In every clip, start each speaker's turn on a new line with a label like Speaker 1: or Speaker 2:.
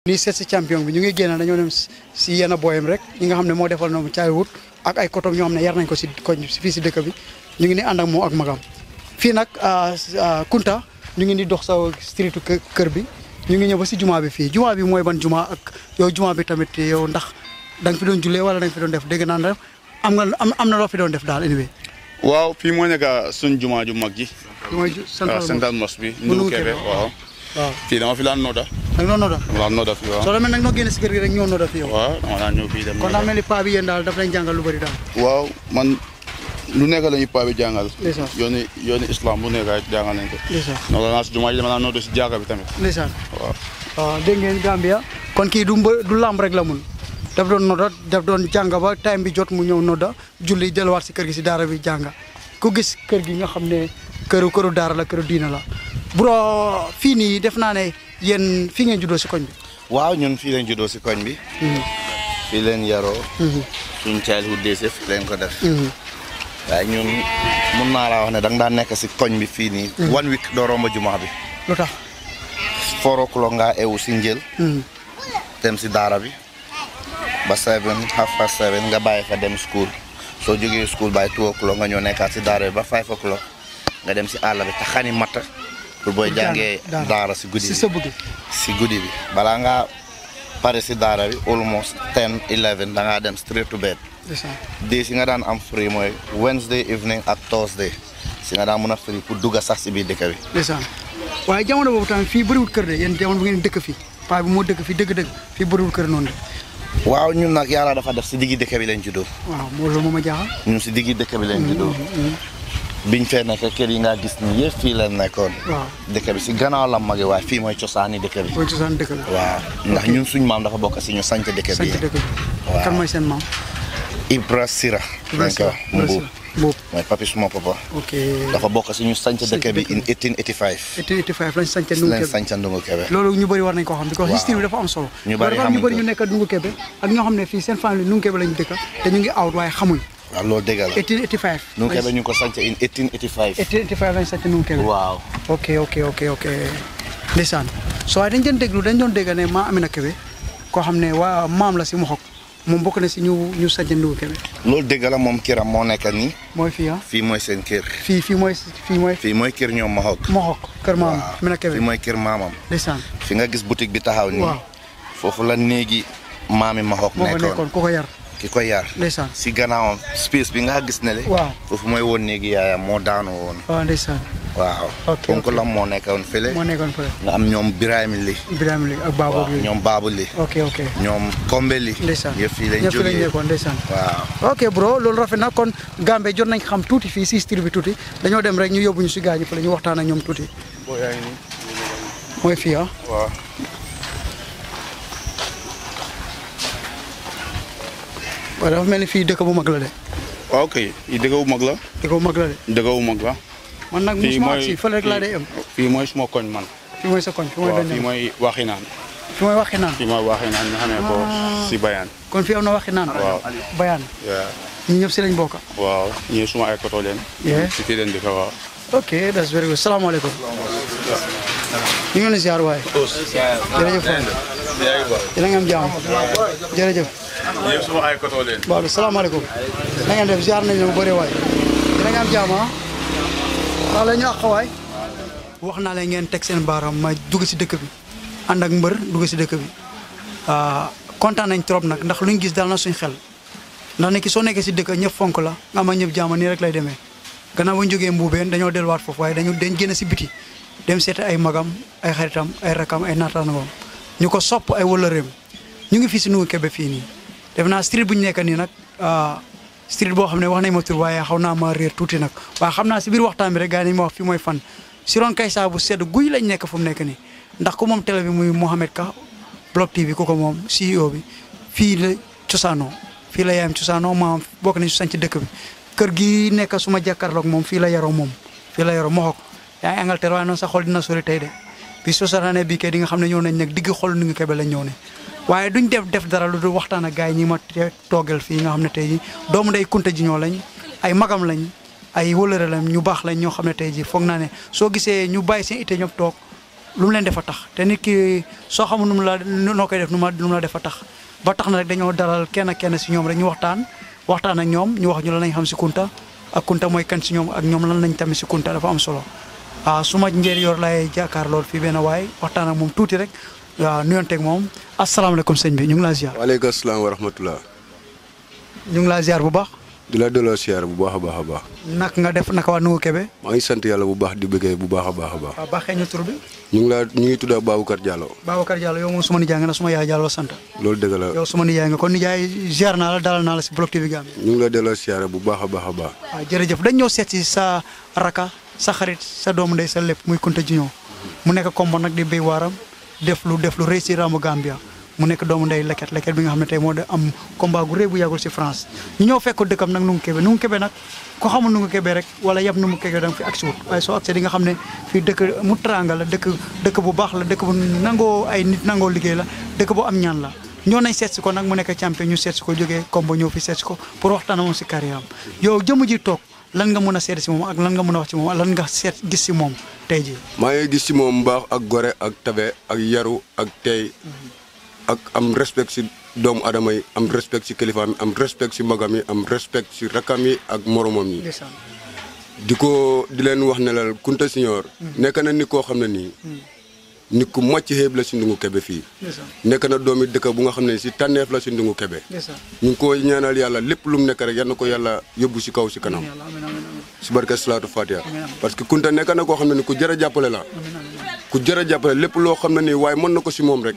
Speaker 1: lii seet si champion bi ñu ngi génn dañoo dem si yenn booyam rek ñi nga xam ne moo defal noonu childhood ak ay kotom ñoo xam ne yar nañ ko si koñ fii si dëkk bi ñu ngi ni ànd ak moom ak magam fii nag Kunta ñu ngi ni dox sa streetu kër bi ñu ngi ñëw ba si jumaa bi fii jumaa bi mooy ban jumaa ak yow jumaa bi tamit yow ndax da nga fi doon jullee wala da nga fi doon def dégg naa ne am nga am na loo fi doon def daal anyway
Speaker 2: waaw fii moo nekk suñ jumaa ju mag ji
Speaker 1: mooy
Speaker 2: waaw central mosque bi Ndou Kébé waaw
Speaker 1: waaw
Speaker 2: fii dama fi daan nooda
Speaker 1: nag noonu nodda
Speaker 2: dama daan nooda fii waaw
Speaker 1: soo demee nag noo génne si kër gi rek ñoo nodda fi yow
Speaker 2: waaw dama daan ñëw fii dem
Speaker 1: kon daa mel ni paa bi yéen daal daf leen jàngal lu bëri daal
Speaker 2: waaw man lu nekk la ñuy paa bi jàngal
Speaker 1: ndeysaan
Speaker 2: yooni yooni islam bu nekk jàngal nañ ko
Speaker 1: ndeysaan
Speaker 2: nooda naa si jumaa ji dama daan nooda si jaaga bi tamit
Speaker 1: ndeysaan
Speaker 2: waaw
Speaker 1: waaw dégg ngeen Gambia kon kii du mbë du làmb rek la mun daf doon nodda daf doon jàng ba time bi jot mu ñëw nodda julli delluwaat si kër gi si daara bi jànga ku gis kër gi nga xam ne këru këru daara la këru diina la bro fii nii def naa ne yéen fii ngeen juddoo si koñ bi
Speaker 3: waaw ñun fii lañ juddoo si koñ bi fii leen yaroo suñ childhood days yëpp fii leen ko def waaye ñun mun naa laa wax ne da nga daan nekk si koñ bi fii nii one week doo romba jumaa bi
Speaker 1: lu tax
Speaker 3: four o'clock nga ewu si njël dem si daara bi ba seven half past seven nga bàyyi fa dem school soo jógee school by two o'clock nga ñëw nekkaat si daara bi ba five o'clock nga dem si àll bi te xani matt pour booy jàngee
Speaker 1: daara.
Speaker 3: daara si guddi
Speaker 1: si
Speaker 3: bi
Speaker 1: sa bëgg
Speaker 3: si guddi bi balaa ngaa pare si daara bi almost ten eleven da ngaa dem straight to bed
Speaker 1: ndeysaan
Speaker 3: di si nga daan am free mooy Wednesday evening ak Thursday si nga daan mun a free pour dugga sax si biir dëkk bi
Speaker 1: ndeysaan waaye jamono boobu tamit fii bëriwul kër de yéen jamono bu ngeen dëkk fii paa bi moo dëkk fii dëgg-dëgg fii bëriwul kër noonu de
Speaker 3: waaw ñun nag yàlla dafa def si diggi dëkk bi lañ juddoo
Speaker 1: waaw moo loolu moo ma jaaxal
Speaker 3: ñun si diggi dëkk bi lañ juddoo biñ fee nekk kër yi nga gis ni yëpp fii lañ nekkoon
Speaker 1: waaw
Speaker 3: dëkk bi si gannaaw la mage waaye fii mooy cosaani dëkk bi
Speaker 1: booy cosaan dëkk la
Speaker 3: waaw ndax ñun suñ maam dafa bokk si ñu sanc dëkk bi
Speaker 1: sant dëkk bi
Speaker 3: waaw.
Speaker 1: kan mooy seen maam
Speaker 3: Ibra Sira lañ ko wax Mbuub
Speaker 1: Mbuub
Speaker 3: mooy papi suma papa
Speaker 1: ok
Speaker 3: dafa bokk si ñu sanc dëkk bi in 1885
Speaker 1: été 85 lañ sant
Speaker 3: si
Speaker 1: Ndungu
Speaker 3: lañ
Speaker 1: Kebe
Speaker 3: sanc Ndungu Kebe
Speaker 1: loolu ñu bëri war nañ ko xam because
Speaker 3: Waaw.
Speaker 1: history bi dafa am solo
Speaker 3: Ñu bëri
Speaker 1: dafa am ñu
Speaker 3: xamuñ
Speaker 1: bëri
Speaker 3: ko.
Speaker 1: ñu nekk Ndungu Kebe ak ñoo xam ne fii seen famille Ndungu Kebe lañu dëkk te ñu ngi out waaye xamuñ
Speaker 3: waaw loolu dëgg la
Speaker 1: 1885
Speaker 3: Ndungu Kebe ñu ngi ko sanc in 1885
Speaker 1: été 85 lañ sant Ndungu Kebe
Speaker 3: waaw
Speaker 1: ok ok ok ok ndeysaan so waaye dañ doon déglu dañ doon dégg ne maa Amina Kebe koo xam ne waa maam la si Moxok moom bokk na si ñu ñu sant Ndungu Kebe
Speaker 3: loolu dëgg la moom kiram moo nekk nii
Speaker 1: mooy fii ah
Speaker 3: fii mooy seen kër
Speaker 1: fii fii mooy fii mooy
Speaker 3: fii mooy kër ñoom Mahok
Speaker 1: Moxok kër maam Amina Kebe
Speaker 3: fii mooy kër maamam
Speaker 1: ndeysaan
Speaker 3: fi nga gis boutique bi taxaw nii
Speaker 1: waaw
Speaker 3: foofu la néegi maami Mahok
Speaker 1: moo fa
Speaker 3: nekkoon
Speaker 1: nekkoon ku ko yar
Speaker 3: ki ko yar
Speaker 1: ndeysaan
Speaker 3: si gannaawam space bi nga gis ne le
Speaker 1: waaw
Speaker 3: foofu mooy woon néegi yaayam moo daanu woon
Speaker 1: waaw ndeysaan
Speaker 3: waaw
Speaker 1: Ok,
Speaker 3: donc
Speaker 1: ok.
Speaker 3: la moo nekkoon fële
Speaker 1: moo nekkoon fële
Speaker 3: nga am ñoom Birame li
Speaker 1: Ibrahima li ak Babou
Speaker 3: waaw
Speaker 1: ak yooyu
Speaker 3: ñoom Baabu li
Speaker 1: ok ok
Speaker 3: ñoom Kombe li
Speaker 1: ndeysaan
Speaker 3: yëpp fii lañ
Speaker 1: ñëpp fii lañ
Speaker 3: jógee
Speaker 1: nekkoon ndeysaan
Speaker 3: waaw
Speaker 1: ok bro loolu rafet na kon Gambe jot nañ xam tuuti fii si history bi tuuti dañoo dem rek ñu yóbbu ñu si gaañu fële ñu waxtaan ak ñoom tuuti
Speaker 2: boo yaa ngi nii
Speaker 1: mooy fii ah
Speaker 2: waaw
Speaker 1: waaye dafa mel ni fii dëkk bu mag la de
Speaker 2: waaw kay yi dëgg bu mag la
Speaker 1: dëkk bu mag la de
Speaker 2: dëgg bu mag la
Speaker 1: man nag
Speaker 2: fii
Speaker 1: musuma
Speaker 2: mooy
Speaker 1: si fële rek laa day am
Speaker 2: fii mooy suma koñ man
Speaker 1: fii mooy sa koñ fii mooy
Speaker 2: waaw
Speaker 1: doñ
Speaker 2: fii mooy waxi naan
Speaker 1: fii mooy waxi naan
Speaker 2: fii mooy waxi naan ñu xamee ko si bayaan
Speaker 1: kon fii am na waxi naan
Speaker 2: Waaw.
Speaker 1: bayaan
Speaker 2: waaw
Speaker 1: ñi ñëpp si lañ bokk
Speaker 2: waaw ñii suma ay koto leen
Speaker 1: Yeah.
Speaker 2: si fii leen di ko waaw
Speaker 1: ok that's very good salaamaaleykum ñu ngi leen di ziar waaye jërëjëf waay yéen a ngi am jàmm jërëjëf
Speaker 2: ñii suma ay koto leen
Speaker 1: waaw salaamaaleykum na ngeen def ziar nañ la bu bëri waay yéen a ngi am jàmm ah waaw la ñu àq waay wax naa leen ngeen teg seen baaraam ma dugg si dëkk bi ànd ak mbër dugg si dëkk bi ah, kontaan nañ trop nag ndax luñ gis daal na suñ xel ndax nekki soo nekkee si dëkk ñëpp fonk la nga ma ñëpp jàmm nii rek lay demee gannaaw bu ñu jógee mbuubeen dañoo delluwaat foofu waaye dañu dañ génn si biti dem seeti ay magam ay xaritam ay rakam ay naataangoom ñu ko sopp ay wëllëreem ñu ngi fii si Ndungu Kebe fii nii def naa street bu ñu nekk nii nag ah, street boo xam ne wax nañ ma tur waaye xaw naa ma réer tuuti nag waaye xam naa si biir waxtaan bi rek gars yi nañ ma wax fii mooy fan si ron kay saa bu sedd guy lañ nekk fu mu nekk nii ndax ku moom télé bi muy Mohamed Ka Block TV ku ko moom CEO bi fii la cosaanoo fii la yaayam cosaanoo maam bokk nañ su sanc dëkk bi kër gi nekk suma jàkkaarloog moom fii la yaroo moom fii la yaroo moxok yaa ngi Angleterre waaye noonu sa xol dina sori tey de bi sosaanee bii kay di nga xam ne ñëw nañ nag digg xol Ndungu Kebe lañ ñëw ne waaye duñ def def dara lu dul waxtaan ak gars yi ñi ma te- toogal fii nga xam ne tey ji doomu ndey kunta ji ñoo lañ ay magam lañ ay wëlëre lañ ñu baax lañ ñoo xam ne tey ji foog naa ne soo gisee ñu bàyyi seen ité ñëpp toog lu mu leen defa tax te nit ki soo xamul nu mu la noo koy def nu ma nu mu la defa tax ba tax na rek dañoo dalal kenn kenn si ñoom rek ñu waxtaan waxtaan ak ñoom ñu wax ñu lan lañ xam si Kunta ak Kunta mooy kan si ñoom ak ñoom lan lañ tamit si Kunta dafa am solo ah su ma njëriñ yor lay jàkkaar lool fii benn waay waxtaan ak moom tuuti rek waaw nuyonteeg moom asalaamaaleykum sëñ bi ñu ngi laa ziar
Speaker 4: waaleykum salaam wa rahmatulah.
Speaker 1: ñu ngi laa ziar bu baax
Speaker 4: di la delloo siyaar bu baax a baax a baax.
Speaker 1: nak nga def naka waa Nungu Kebe
Speaker 4: maa ngi sant yàlla bu baax di bëggee bu baax a baax a baax.
Speaker 1: waaw baaxee ñu tur bi
Speaker 4: ñu ngi laa ñu ngi tudd Baboucar Diallo.
Speaker 1: Babacar Diallo yow moom suma nijaay nga na suma yaay Diallo sant
Speaker 4: loolu dëgg la
Speaker 1: yow suma nijaay nga kon nijaay ziar naa la dalal naa la si Block TV Gambia
Speaker 4: ñu ngi la delloo siyaar bu baax a baax a baax.
Speaker 1: waaw jërëjëf dañ ñëw seet si sa raka sa xarit sa doomu ndey sa lépp muy Kunta Junior mu nekk combo nag di béy waaram def lu def lu rëy si raamu Gambia mu nekk doomu ndey leket leket bi nga xam ne tey moo de am combat gu rëy bu yàggul si France ñu ñëw fekk ko dëkkam nag Nungu Kebe Nungu Kebe nag ko xamul Nungu Kebe rek wala yab Nungu Kebe da nga fi agsi wut waaye soo agsee di nga xam ne fii dëkk mu tranga la dëkk dëkk bu baax la dëkk bu nangoo ay nit nangoo liggéey la dëkk bu am ñaan la ñoo nañ seet si ko nag mu nekk champion ñu seet si ko jógee combo ñëw fi seet si ko pour waxtaan moom si carrière am yow jëmu ji toog lan nga mën a seet si moom ak lan nga mën a wax ci moom ak lan nga seet gis si moom tey jii
Speaker 4: maa ngi gis ci moom mbaax ak gore ak tabe ak yaru ak tey ak am respect ci doomu adama yi am respect ci kilifaam yi am respect ci magam yi am respect ci rakkam yi ak moromam yi.
Speaker 1: ndeysaan
Speaker 4: di ko di leen wax ne la Kunta Senior. nekk na nit koo xam ne nii. nit ku màcc xeeb la ci Ndungu Kebe fii.
Speaker 1: ndeysaan
Speaker 4: nekk na doomi dëkk bu nga xam ne ci tànneef la ci Ndungu Kebe.
Speaker 1: ndeysaan
Speaker 4: ñu ngi ko ñaanal yàlla lépp lu mu nekk rek yal na ko yàlla yóbbu ci kaw ci kanam.
Speaker 1: yàlla amiin amiin amiin
Speaker 4: si barke salaatu Fatiha parce que Kunta nekk na koo xam ne ni ku jar a jàppale la ku jar a jàppale lépp loo xam ne nii waaye mën na ko si moom rek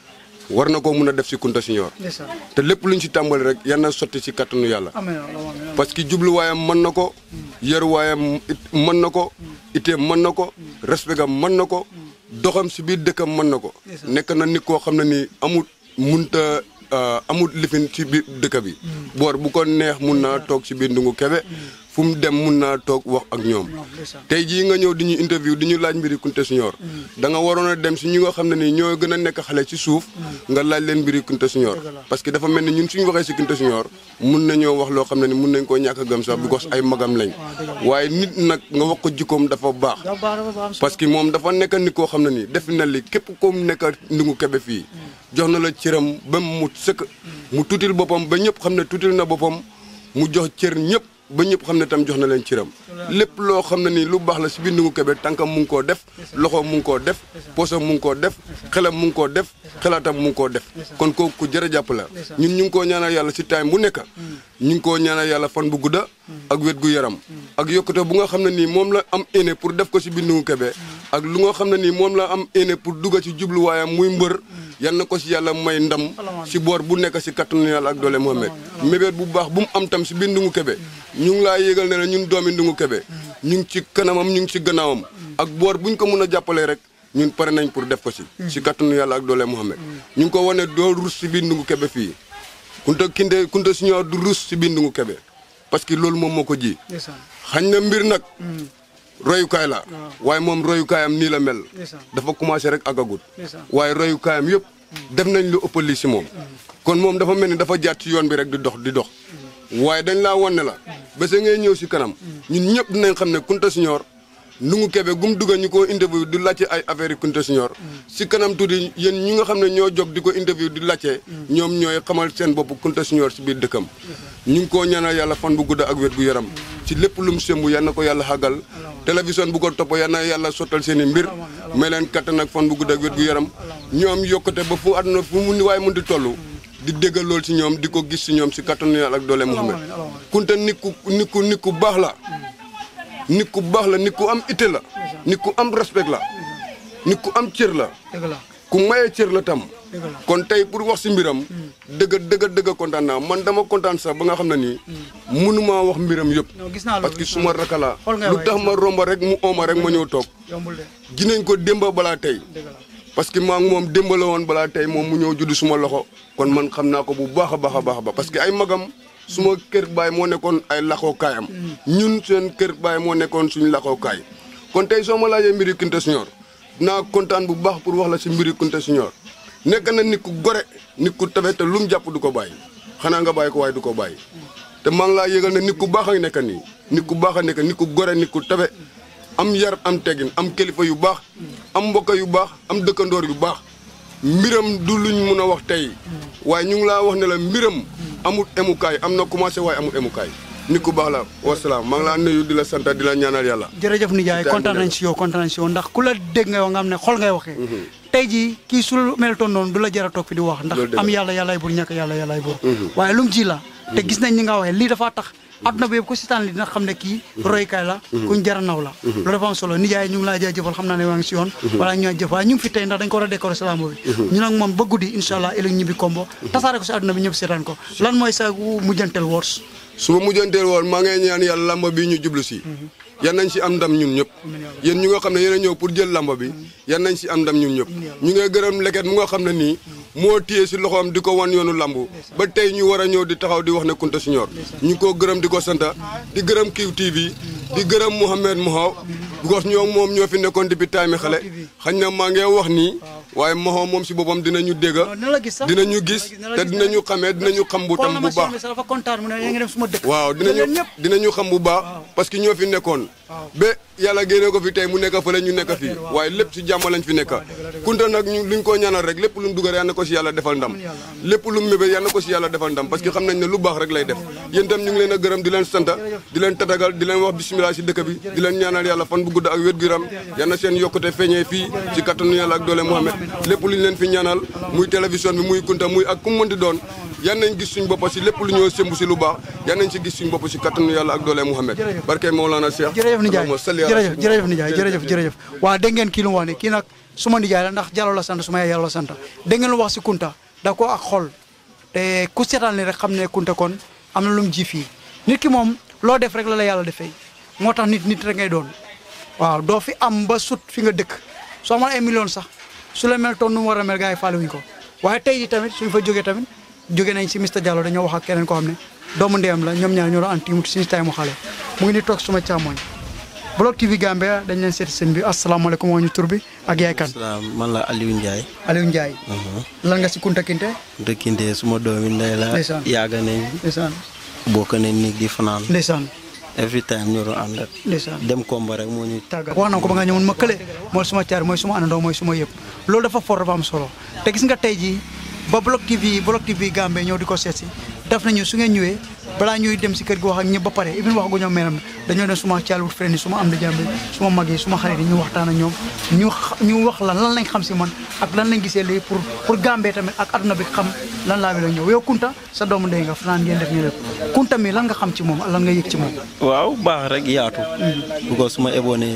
Speaker 4: war na koo mun a def si Kunta Senior
Speaker 1: ndeysaan
Speaker 4: te lépp luñ si tàmbali rek yal na sotti si kattanu yàlla
Speaker 1: amiin amiin
Speaker 4: parce que jubluwaayam mën na ko yaruwaayam it mën na ko iteem mën na ko respectam mën na ko doxam si biir dëkkam mën na ko nekk na nit koo xam ne nii amul munta amul lifin ci biir dëkk bi boor bu ko neex mun naa toog si biir Ndungu Kebe fu mu dem mun naa toog wax ak ñoom
Speaker 1: ndeysaan
Speaker 4: tey jii nga ñëw di ñu interview di ñu laaj mbiri Kunta Senior da nga waroon a dem si ñi nga xam ne nii ñoo gën a nekk xale ci suuf nga laaj leen mbiri Kunta Senior parce que dafa mel ni ñun suñu waxee si Kunta Senior mun nañoo wax loo xam ne ni mun nañ koo ñàkk a gëm sax because ay magam lañ waaye nit nag nga wax ko jikkoom dafa baax
Speaker 1: dafa baax dafa baax
Speaker 4: parce que moom dafa nekk nit koo xam ne nii def na li képp ko nekk Ndungu Kebe fii jox na la cëram ba mu sëkk mu tuutil boppam ba ñëpp xam ne tuutil na boppam mu jox cër ñëpp ba ñëpp xam ne tam jox na leen cëram lépp loo xam ne nii lu baax la si biir Ndungu Kebe tànkam mu ngi koo def loxoom mu ngi koo def poosam mu ngi koo def xelam mu ngi koo def xelaatam mu ngi koo def kon kooku ku jërë jàpp la ñun ñu ngi koo ñaanal yàlla si time bu nekk ñu ngi koo ñaanal yàlla fan bu gudda ak wét gu yaram ak yokkute bu nga xam ne nii moom la am éene pour def ko si biir Ndungu Kebe ak lu nga xam ne nii moom la am éene pour dugga ci jubluwaayam muy mbër yal na ko si yàlla may ndam si boor bu nekk si kattanu yàlla ak doole Mohamed mébét bu baax bu mu am tam si biir Ndungu Kebe ñu ngi laa yégal ne la ñun doomi Ndungu Kebe ñu ngi ci kanamam ñu ngi ci gannaawam ak boor buñ ko mun a jàppalee rek ñun pare nañ pour def ko si si kattanu yàlla ak doole Mohamed ñu ngi ko wane doo rus si biir Ndungu Kebe fii Kunta Kinde Kunta Senior du rus si biir Ndungu Kebe parce que loolu moom moo ko ji
Speaker 1: ndeysaan
Speaker 4: xañ na mbir nag royukaay la waaye moom royukaayam nii la mel
Speaker 1: ndeysaan
Speaker 4: dafa commencé rek agagut
Speaker 1: ndeysaan
Speaker 4: waaye royukaayam yëpp def nañ lu ëpp lii si moom kon moom dafa mel ni dafa jaat ci yoon bi rek di dox di dox waaye dañ laa wan ne la bés ngay ñëw si kanam ñun ñëpp dinañ xam ne Kunta Senior Ndungu Kebe gum dugga ñu ko interview di laajte ay affaire yi Kunta Senior si kanam tuuti yéen ñi nga xam ne ñoo jóg di ko interview di laajte ñoom ñooy xamal seen bopp Kunta Senior si biir dëkkam ñu ngi koo ñaanal yàlla fan bu gudda ak wér gu yaram ci lépp lu mu sëmb yal na ko yàlla xàggal télévision bu ko topp yal na yàlla sottal seen i mbir may leen kattan ak fan bu gudda ak wér gu yaram ñoom yokkute ba fu àdduna fu mu ni waaye mun di toll di déggal lool si ñoom di ko gis si ñoom si kattanu yàlla ak doole Muhammad Kunta nit ku nit ku nit ku baax la nit ku baax la nit ku am ité la nit ku am respect la nit ku am cër la
Speaker 1: dëgg la
Speaker 4: ku maye cër la tam
Speaker 1: dëgg la
Speaker 4: kon tey pour wax si mbiram dëgg dëgg dëgg kontaan naa man dama kontaan sax ba nga xam ne nii mënumaa wax mbiram yëpp
Speaker 1: non gis naa loolu
Speaker 4: parce que
Speaker 1: gis
Speaker 4: suma raka la
Speaker 1: xool nga
Speaker 4: lu
Speaker 1: waay,
Speaker 4: tax ma romba rek mu ooma rek ma ñëw toog
Speaker 1: yombul de
Speaker 4: ginañ ko démba balaa tey
Speaker 1: dëgg la
Speaker 4: parce que maa ngi moom démba la woon balaa tey moom mu ñëw judd suma loxo kon man xam naa ko bu baax a baax a baax a baax parce que ay magam suma kër baay moo nekkoon ay laxoo kaayam ñun seen kër baay moo nekkoon suñu laxoo kaay kon tey soo ma laajee mbiri Kunta Senior naa kontaan bu baax pour wax la si mbiri Kunta Senior nekk na nit ku gore nit ku tabe te lu mu jàpp du ko bàyyi xanaa nga bàyyi ko waaye du ko bàyyi te maa ngi laa yëgal ne nit ku baax a nekk nii nit ku baax a nekk nit ku gore nit ku tabe am yar am teggin am kilifa yu baax am mbokk yu baax am dëkkandoor yu baax mbiram du luñ mun a wax tey waaye ñu ngi laa wax ne la mbiram amul emukaay am na commencé waaye amul emukaay nit ku baax la wasalaam maa ngi laa nuyu di la sant di la ñaanal yàlla
Speaker 1: jërëjëf nijaay
Speaker 4: Ci
Speaker 1: kontaan
Speaker 4: time
Speaker 1: nañ
Speaker 4: bi
Speaker 1: si yow kontaan nañ si yow ndax ku la dégg nga wax nga xam ne xol ngay waxee tey jii kii su meltoon noonu du la jar a toog fi di wax ndax
Speaker 4: Loolu dëgg
Speaker 1: am
Speaker 4: la.
Speaker 1: yàlla yàllaay bur ñàkk yàlla yàllaay bur waaye lu mu ji la te gis nañ ñi nga waxee lii dafa tax adduna bi yëpp ku sitaan li dina xam ne kii roykaay la kuñ jara naw la loolu dafa am solo nijaay ñu ngi laa jaajëfal xam naa ne waa ngi si yoon wala ñoo jëf waaye ñu ngi fi tey ndax dañ ko war a décorer salaamo bi ñu nag moom ba guddi incha allah ëllëg ñibbi kombo tasaare ko si adduna bi ñëpp seetaan ko lan mooy sa mujjantel wors
Speaker 4: su ma mujjanteel woon maa ngay ñaan yàlla lamba bi ñu jublu si yan nañ si am ndam ñun ñëpp yéen ñu nga xam ne yéen a ñëw pour jël lamba bi yan nañ si am ndam ñun ñëpp ñu ngay gërëm leket mu nga xam ne nii moo téye si loxoom di ko wan yoonu lamb ba tey ñu war a ñëw di taxaw di wax ne Kunta Siñoor ñu ngi koo gërëm di ko santa di gërëm Kiw TV di gërëm Mouhamed Mohaw because ñoom moom ñoo fi nekkoon depuis time xale xañ na maa ngi wax nii waaye Mohaw moom si boppam dinañu dégga
Speaker 1: dina la gis sax
Speaker 4: dinañu gis te dinañu xamee dinañu xam bu tam bu baax
Speaker 1: dafa kontaan mu ne yaa ngi dem suma dëkk
Speaker 4: waaw dinañu
Speaker 1: ñëpp
Speaker 4: dinañu xam bu baax parce que ñoo fi nekkoon ba yàlla génne ko fi tey mu nekk fële ñu nekk fii waaye lépp si jàmm lañ fi nekk kunta nag ñu luñ ko ñaanal rek lépp lu mu dugal yal na ko si yàlla defal ndam lépp lu mu mébé yal na ko si yàlla defal ndam parce que xam nañ ne lu baax rek lay def yéen tam ñu ngi leen a gërëm di leen santa di leen tatagal di leen wax bisimilah si dëkk bi di leen ñaanal yàlla fan bu gudd ak wér gu yaram yal na seen yokkute feeñee fii si kattanu yàlla ak doole Mouhamed lépp lu ñu leen fi ñaanal muy télévision bi muy kunta muy ak ku mu mën di doon yan nañ gis suñ bopp si lépp lu ñoo sëmb si lu baax yan nañ si gis suñ bopp si kattanu yàlla ak doole Mouhamed barke Mawlana Cheikh
Speaker 1: jërëjëf nijaay
Speaker 4: Allahumma salli ala
Speaker 1: jërëjëf jërëjëf nijaay jërëjëf jërëjëf waaw dégg ngeen kii lu mu wax ne kii nag suma nijaay la ndax Jallow la sant suma yaay Jallow la sant dégg ngeen lu wax si Kunta da ko ak xol te ku seetaan ni rek xam ne Kunta kon am na lu mu ji fii nit ki moom loo def rek la la yàlla defee moo tax nit nit rek ngay doon waaw doo fi am ba sut fi nga dëkk soo amoon ay millions sax su la mel toon nu mu war a mel gars yi faale wuñ ko waaye tey ji tamit suñ fa jógee tamit jóge nañ si Mr Diallo dañoo wax ak keneen koo xam ne doomu ndeyam la ñoom ñaar ñoo doon anti suñu tay mu xale mu ngi ni toog suma càmmoñ Block TV Gambia dañ leen seeti seen bi asalaamaaleykum waa ñu tur bi ak yaay kan
Speaker 5: salaam man la Aliou Ndiaye
Speaker 1: Aliou Ndiaye lan nga si Kunta Kinte
Speaker 5: dëkkinte suma doomi ndey la
Speaker 1: Ndeysaan.
Speaker 5: yàgg nañ
Speaker 1: ndeysaan
Speaker 5: bokk nañ néeg di fanaan
Speaker 1: ndeysaan
Speaker 5: every time ñu doon ànd
Speaker 1: ndeysaan
Speaker 5: dem komba rek moo ñu
Speaker 1: tàggat wax na ko ba nga ñëwoon ma kële mooy suma caar mooy suma àndandoo mooy suma yëpp loolu dafa for dafa am solo te gis nga tey jii ba Block TV Block TV Gambie ñëw di ko seet si def nañu su ngeen ñëwee balaa ñuy dem si kër gi wax ak ñëpp ba pare even wax gu ñoom meeram dañoo dem suma childhood friend yi suma am di jàmbi suma mag yi suma xarit yi ñu waxtaan ak ñoom ñu xa- ñu wax lan lan lañ xam si man ak lan lañ gisee lii pour pour Gambie tamit ak adduna bi xam lan laa bi la ñëw yow Kunta sa doomu ndey nga fanaan ngeen def ñu lépp Kunta mi lan nga xam ci moom ak lan nga yëg ci moom
Speaker 5: waaw baax rek yaatu because suma eboone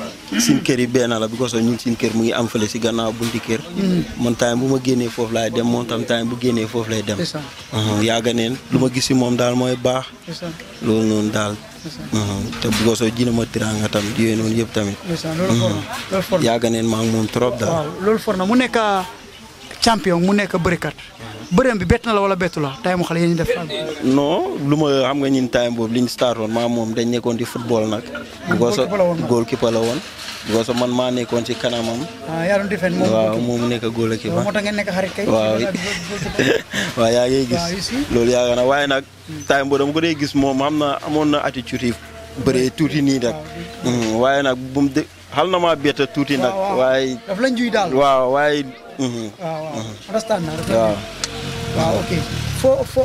Speaker 5: sin kër yi benn la because ñun sin kër mu ngi am fële si gannaaw bunti kër man time bu ma génnee foofu laay dem moom tam time bu génnee foofu lay dem
Speaker 1: Ndeysaan.
Speaker 5: Mhm, yàgg neen lu ma gis si moom daal mooy baax
Speaker 1: ndeysaan
Speaker 5: loolu noonu daal Mhm, te because jina ma tiranga tam yooyu noonu yëpp tamit
Speaker 1: ndeysaan loolu for na loolu for na
Speaker 5: yàgg neen maa ngi moom trop daal
Speaker 1: waaw loolu for na mu nekk champion mu nekk bërikat bëreem bi bett na la wala bettu la tay mu xale yéen ñu def fan
Speaker 5: non lu ma xam nga ñun time boobu li ñu startoon maa moom dañ nekkoon di football nag. because
Speaker 1: goalkeeper la woon nga.
Speaker 5: goalkeeper la woon. because man maa nekkoon ci kanamam.
Speaker 1: ah yaa doon defend moom
Speaker 5: waaw moom nekk goalkeeper.
Speaker 1: moo tax ngeen nekk xarit kay
Speaker 5: waaw waaw yaa ngi
Speaker 1: Waaw, you
Speaker 5: gis
Speaker 1: see?
Speaker 5: loolu yaakaar na waaye nag time boobu dama ko dee gis moom xam na amoon na attitude yi bëree tuuti nii rek Mhm, waaye nag bu mu de xal na maa bett tuuti nag
Speaker 1: waaw, waaw.
Speaker 5: waaye
Speaker 1: daf lañ juy daal
Speaker 5: waaw waaye mhm,
Speaker 1: waaw waaw understand naa daf lañ
Speaker 5: waaw
Speaker 1: juy. waaw ok fo fo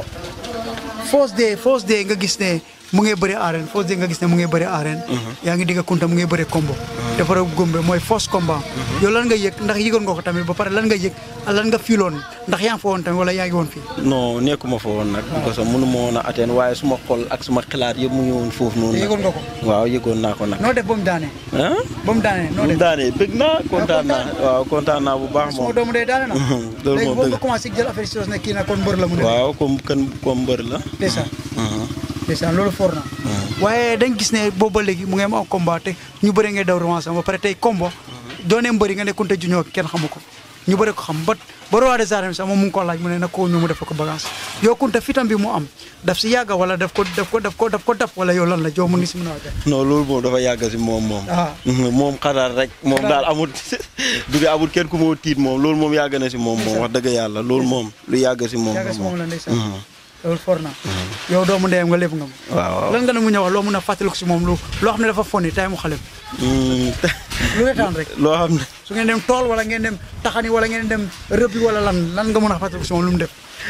Speaker 1: first day first day nga gis ne mu ngi bëri arène first day nga gis ne mu ngi bëri arène yaa ngi digga Kunta mu ngi bëri combo dafa rek gombe mooy first combat yow lan nga yëg ndax yëgoon nga ko tamit ba pare lan nga yëg lan nga fiiloon ndax yaa ngi fa woon tamit wala yaa ngi woon fii
Speaker 5: non nekkuma fa woon nag parce que mënu ma woon a atteindre waaye suma xol ak suma xalaat yëpp mu ngi woon foofu noonu nag
Speaker 1: yëgoon nga ko
Speaker 5: waaw yëgoon naa ko nag
Speaker 1: noo def ba mu daane
Speaker 5: ah
Speaker 1: ba mu daane noo
Speaker 5: mu
Speaker 1: def
Speaker 5: daanee bëgg naa kontaan naa waaw kontaan naa bu baax
Speaker 1: suma
Speaker 5: moom
Speaker 1: doomu day daane na
Speaker 5: loolu
Speaker 1: léegi
Speaker 5: moom
Speaker 1: boo
Speaker 5: dëgg
Speaker 1: nga commencé jël affaire si ne kii na kon mbër la mu ne
Speaker 5: waaw comme kan comme mbër la
Speaker 1: ndeysaan
Speaker 5: Mhm.
Speaker 1: ndeysaan loolu for na waaye dañ gis ne boobu ba léegi mu ngi am am combat te ñu bëri ngay daw revanche am ba pare tey combo doone mbëri nga ne Kunta Junior kenn xamu ko ñu bëri ko xam ba ba roi des arènes sax moom mu ngi ko laaj mu ne na ko ñu mu def ko bagage yow Kunta fitam bi mu am daf si yàgga wala daf ko daf ko daf ko daf ko daf wala yow lan la jow mu ngi si mën a wax
Speaker 5: non loolu moom dafa yàgg si moom moom
Speaker 1: Ah.
Speaker 5: Mhm, moom xalaat rek moom daal amul du dee amul kenn ku moo tiit moom loolu moom yàgg na si moom moom wax dëgg yàlla loolu moom lu yàgg si moom
Speaker 1: yàgga si moom la ndeysaan
Speaker 5: Mhm.
Speaker 1: loolu for na yow doomu ndeyam nga lépp nga ma
Speaker 5: waaw waaw
Speaker 1: lan nga ne mu ñëw wax loo mun a fàttaliku si moom lu loo xam ne dafa foni tay mu xale
Speaker 5: Mm,
Speaker 1: lu retaan rek
Speaker 5: loo xam ne
Speaker 1: su ngeen dem tool wala ngeen dem taxani wala ngeen dem rëbbi wala lan lan nga mën a fàttaliku si moom lu mu def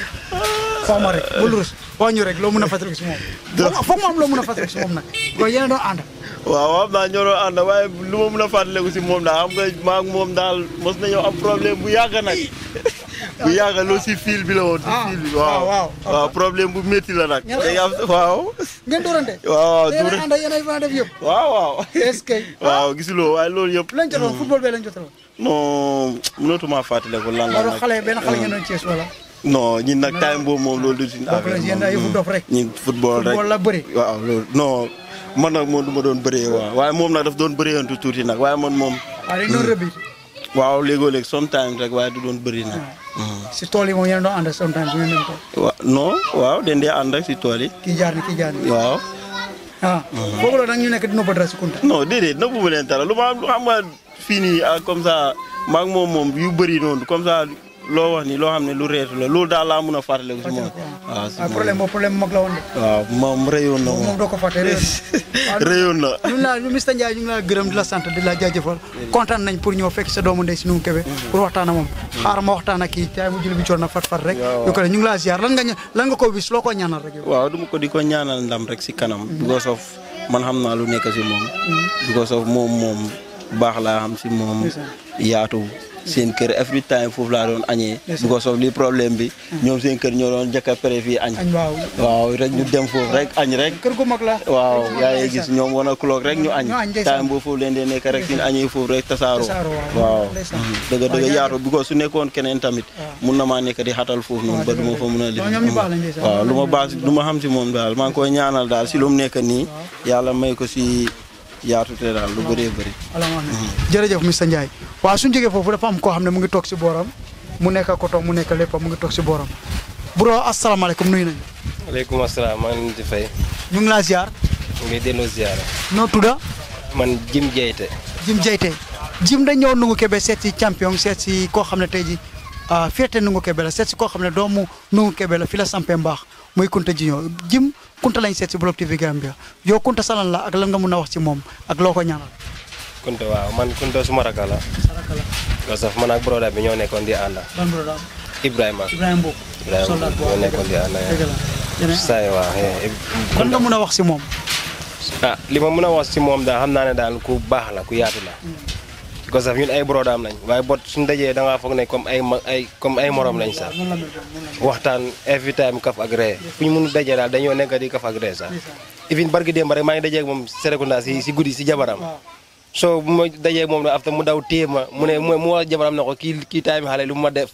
Speaker 1: wax ma rek bul rus wax ñu rek loo mën a fàttaliku si moom foog foog mu am loo mën a fàttaliku si moom nag ko yéen a doon ànd
Speaker 5: waaw xam naa ñoo doon ànd waaye lu ma mën a fàttaliku si moom daal xam nga maa ngi moom daal mos nañoo am problème bu yàgg nag bu yàgg loolu si fil bi la woon si
Speaker 1: Ah,
Speaker 5: fil bi
Speaker 1: waaw,
Speaker 5: waaw
Speaker 1: waaw.
Speaker 5: waaw problème bu métti la nag
Speaker 1: Ñaar-
Speaker 5: day am waaw
Speaker 1: ngeen doorante
Speaker 5: waaw
Speaker 1: yéen
Speaker 5: duure
Speaker 1: a ànd yéen a mën a def yëpp
Speaker 5: waaw waaw
Speaker 1: est-ce que
Speaker 5: waaw gisuloo waaye loolu yëpp
Speaker 1: lañ jotoon football bee lañ jotoon
Speaker 5: non mënatuma fàttaliku lan la
Speaker 1: wala
Speaker 5: nag
Speaker 1: xale benn xale ngeen doon Thiès wala
Speaker 5: non ñun nag time boobu moom loolu du suñu
Speaker 1: donc la yéen a yëfu dof rek
Speaker 5: ñun football rek
Speaker 1: football la bëri
Speaker 5: waaw loolu non man nag moom du ma doon bëree waaw waaye moom nag daf doon bëreeyantu tuuti nag waaye man moom
Speaker 1: waaw dañ doon rëbbi
Speaker 5: waaw léegoo léeg sometimes rek waaye du doon bëri nag
Speaker 1: si tool yi moom yéen a doon ànd sometimes ngeen dem ko
Speaker 5: waaw non waaw den dee ànd ak si tool yi
Speaker 1: kii jaar ni kii jaar ni
Speaker 5: waaw
Speaker 1: ah foofu la nag ñu nekk dina ko dara si kunta
Speaker 5: non déedéet nëbbu ma leen dara lu ma am xam nga fii nii ah, comme ça maag moom moom yu bëri noonu comme ça loo wax ni loo xam ne lu reetu la loolu daal laa mun a fàttaliku si moom waaw si
Speaker 1: ah
Speaker 5: moom
Speaker 1: problème boobu problème mag la woon de
Speaker 5: waaw moom réyoon na
Speaker 1: moom
Speaker 5: moom
Speaker 1: doo ko fàtte réew
Speaker 5: réyoon na
Speaker 1: ñu ngi laa ñu Mr Ndiaye ñu ngi laa gërëm di la sant di la jaajëfal kontaan nañ pour ñëw fekk sa doomu ndey si nu mu kebe pour waxtaan ak moom xaaral ma waxtaan ak kii caay mu jël bi coon na fat fat rek
Speaker 5: waaw.
Speaker 1: yu ko ñu ngi laa ziar lan nga ña- lan nga ko bis loo ko ñaanal rek yow
Speaker 5: waaw duma ko di ko ñaanal ndam rek si kanam because of man xam naa lu nekk si moom because of moom moom baax laa xam si moom yaatu seen kër every time foofu laa doon añee because of li problème bi ñoom seen kër ñoo doon jëkk a pare fii añ
Speaker 1: añ waaw
Speaker 5: waaw rek ñu dem foofu rek añ rek
Speaker 1: kër gu mag la
Speaker 5: waaw yaa ngi gis ñoom wan a clock rek ñu añ
Speaker 1: ñu añ, ndeysaan.
Speaker 5: time boobu foofu leen dee nekk rek suñu añee foofu rek tasaaroo
Speaker 1: Tasaaroo, waaw.
Speaker 5: waaw
Speaker 1: Ndeysaan.
Speaker 5: dëgg
Speaker 1: Waaw,
Speaker 5: dëgg
Speaker 1: jaajëf.
Speaker 5: yaatu because su nekkoon keneen tamit mun na maa nekk di xatal foofu noonu ba du ma fa mun a
Speaker 1: waaw, ñoom ñu baax lañ, ndeysaan.
Speaker 5: waaw lu ma baax lu ma xam si moom daal maa ngi koy ñaanal daal si lu mu nekk nii yàlla may ko si yaatute daal lu bëree bëri
Speaker 1: alhamdulilah jërëjëf Mr Ndiaye waaw suñu jógee foofu dafa am koo xam ne mu ngi toog si booram mu nekk koto mu nekk lépp mu ngi toog si booram bro asalaamaaleykum nuyu nañu
Speaker 6: aleykum asalaam maa ngi leen di fay
Speaker 1: ñu ngi laa ziar
Speaker 6: ñu ngi delloo ziara
Speaker 1: noo tudda
Speaker 6: man Jim Jeyte
Speaker 1: Jim Jeyte Jim dañ ñëw Nungu Kebe seet si champion seet si koo xam ne tey ji ah féete Nungu Kebe la seet si koo xam ne doomu Nungu Kebe la fi la sampee mbaax muy Kunta Jiñoo Jim Kunta lañ seet si Block TV Gambia yow Kunta salan la ak lan nga mun a wax ci moom ak loo ko ñaanal
Speaker 6: Kunta waaw man Kunta suma rakk la
Speaker 1: saraka la
Speaker 6: parce que man ak broda bi ñoo nekkoon di ànda
Speaker 1: ban bro daal
Speaker 6: Ibrahima
Speaker 1: Ibrahima Mbow
Speaker 6: Ibrahima
Speaker 1: soldat bu
Speaker 6: ñoo nekkoon di ànda
Speaker 1: dëgg la Jene,
Speaker 6: saay waaw
Speaker 1: kon nga mun a wax si moom
Speaker 6: ah li ma mën a wax si moom daal xam naa ne daal ku baax la ku yaatu la parce que ñun ay brodaam lañ waaye bot suñ dajee da ngaa foog ne comme ay ma ay comme ay morom lañ sax
Speaker 1: noonu la mel noonu la mel
Speaker 6: waxtaan every time kaf ak ree fu ñu mun dajee daal dañoo nekk di kaf ak ree sax even barki démb rek maa ngi dajee ak moom Serekunda si si guddi si jabaram so bu ma dajee ak moom afta mu daw téye ma mu ne mu mu wax jabaram ne ko kii kii time xale lu ma def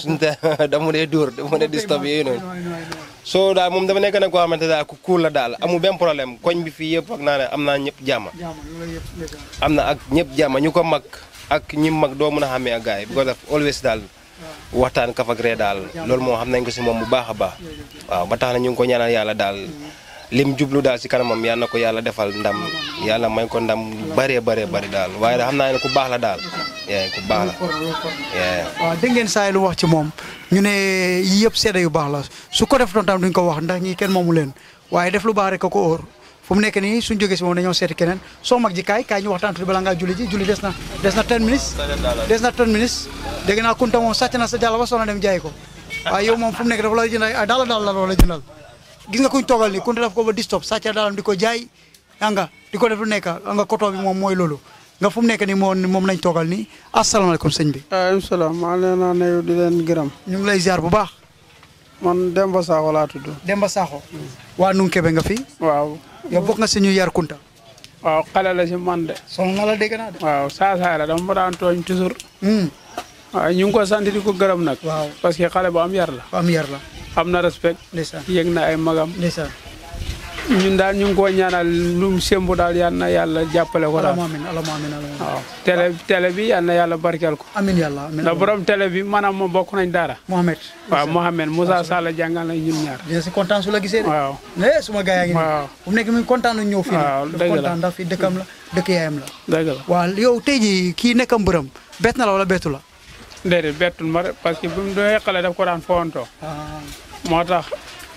Speaker 6: da mu dee dóor da mu dee disturb yooyu noonu so daal moom dafa nekk nag koo xamante daal ku cool la daal amul benn problème koñ bi fii yëpp ak naa ne am naa ñëpp jàmm
Speaker 1: jaama loolu yëpp ndeysaan.
Speaker 6: am na ak ñëpp jàmm ñu ko mag ak ñi mag doo mën a xàmmee ak gars yi because of always daal waxtaan kaf ak ree daal loolu moom xam nañ ko si moom bu baax a baax waaw ba tax na ñu ngi ko ñaanal yàlla daal lim jublu daal si kanamam yal na ko yàlla defal ndam yàlla may ko ndam lu bëree bëree bëri daal waaye daal xam naa ne ku baax la daal yee ku baax la yee
Speaker 1: waaw dégg ngeen saa yi lu wax ci moom ñu ne yii yëpp seede yu baax la su ko def doon tam duñ ko wax ndax ñii kenn moomu leen waaye def lu baax rek a ko óor fu mu nekk nii suñ jógee si moom dañoo seeti keneen soo mag ji kaay kaay ñu waxtaan tuuti bala ngaa julli ji julli des na des na 10 minutes des na 10 minutes dégg naa kunta moom sàcc na sa jàll ba soo na dem jaay ko waaye yow moom fu mu nekk dafa la jëndal ay daala daal la wala jëndal gis nga kuñ toogal nii kunta daf ko ba distop sàcc daalam di ko jaay yaa nga di ko def lu nekk nga koto bi moom mooy loolu nga fu mu nekk nii moom moom lañ toogal nii asalaamaaleykum sëñ bi
Speaker 7: waaleykum salaam maa ngi leen a nuyu di leen gërëm
Speaker 1: ñu ngi lay ziar bu baax
Speaker 7: man Demba Sakho laa tudd
Speaker 1: Demba Sakho waa Nungu Kebe nga fi
Speaker 7: waaw
Speaker 1: yow bokk nga si ñu yar kunta
Speaker 7: waaw xale la si man de
Speaker 1: soxna na la dégg naa de
Speaker 7: waaw saa saa la dama ma daan tooñ toujours
Speaker 1: Hmm,
Speaker 7: waaw ñu ngi ko sant di ko gërëm nag
Speaker 1: waaw
Speaker 7: parce que xale bu am yar la
Speaker 1: am yar la
Speaker 7: am na respect
Speaker 1: ndeysaan
Speaker 7: yëg na ay magam
Speaker 1: ndeysaan
Speaker 7: ñun daal ñu ngi ko ñaanal lu mu sembu daal yal na yàlla jàppale ko daal
Speaker 1: alama amin alama amin alama amin
Speaker 7: waaw télé télé bi yal na yàlla barkeel ko
Speaker 1: amin yàlla amin
Speaker 7: ndax borom télé bi maanaam moom bokk nañ dara
Speaker 1: Mohamed
Speaker 7: waaw Mohamed Moussa Sall jàngal nañ ñun ñaar
Speaker 1: dina si kontaan su la gisee de
Speaker 7: waaw
Speaker 1: eh suma gars yaa ngi nii
Speaker 7: waaw
Speaker 1: bu mu nekk mi ngi kontaan nañ ñëw fii
Speaker 7: waaw,
Speaker 1: nag
Speaker 7: dëgg la.
Speaker 1: kontaan ndax fii dëkkam la dëkk yaayam la
Speaker 7: dëgg la
Speaker 1: waaw yow tey ji kii nekk mbërëm bett na la wala bettu la
Speaker 7: déedéet bettul ma de parce que bi mu doon xale daf ko daan fowantoo
Speaker 1: ah
Speaker 7: moo tax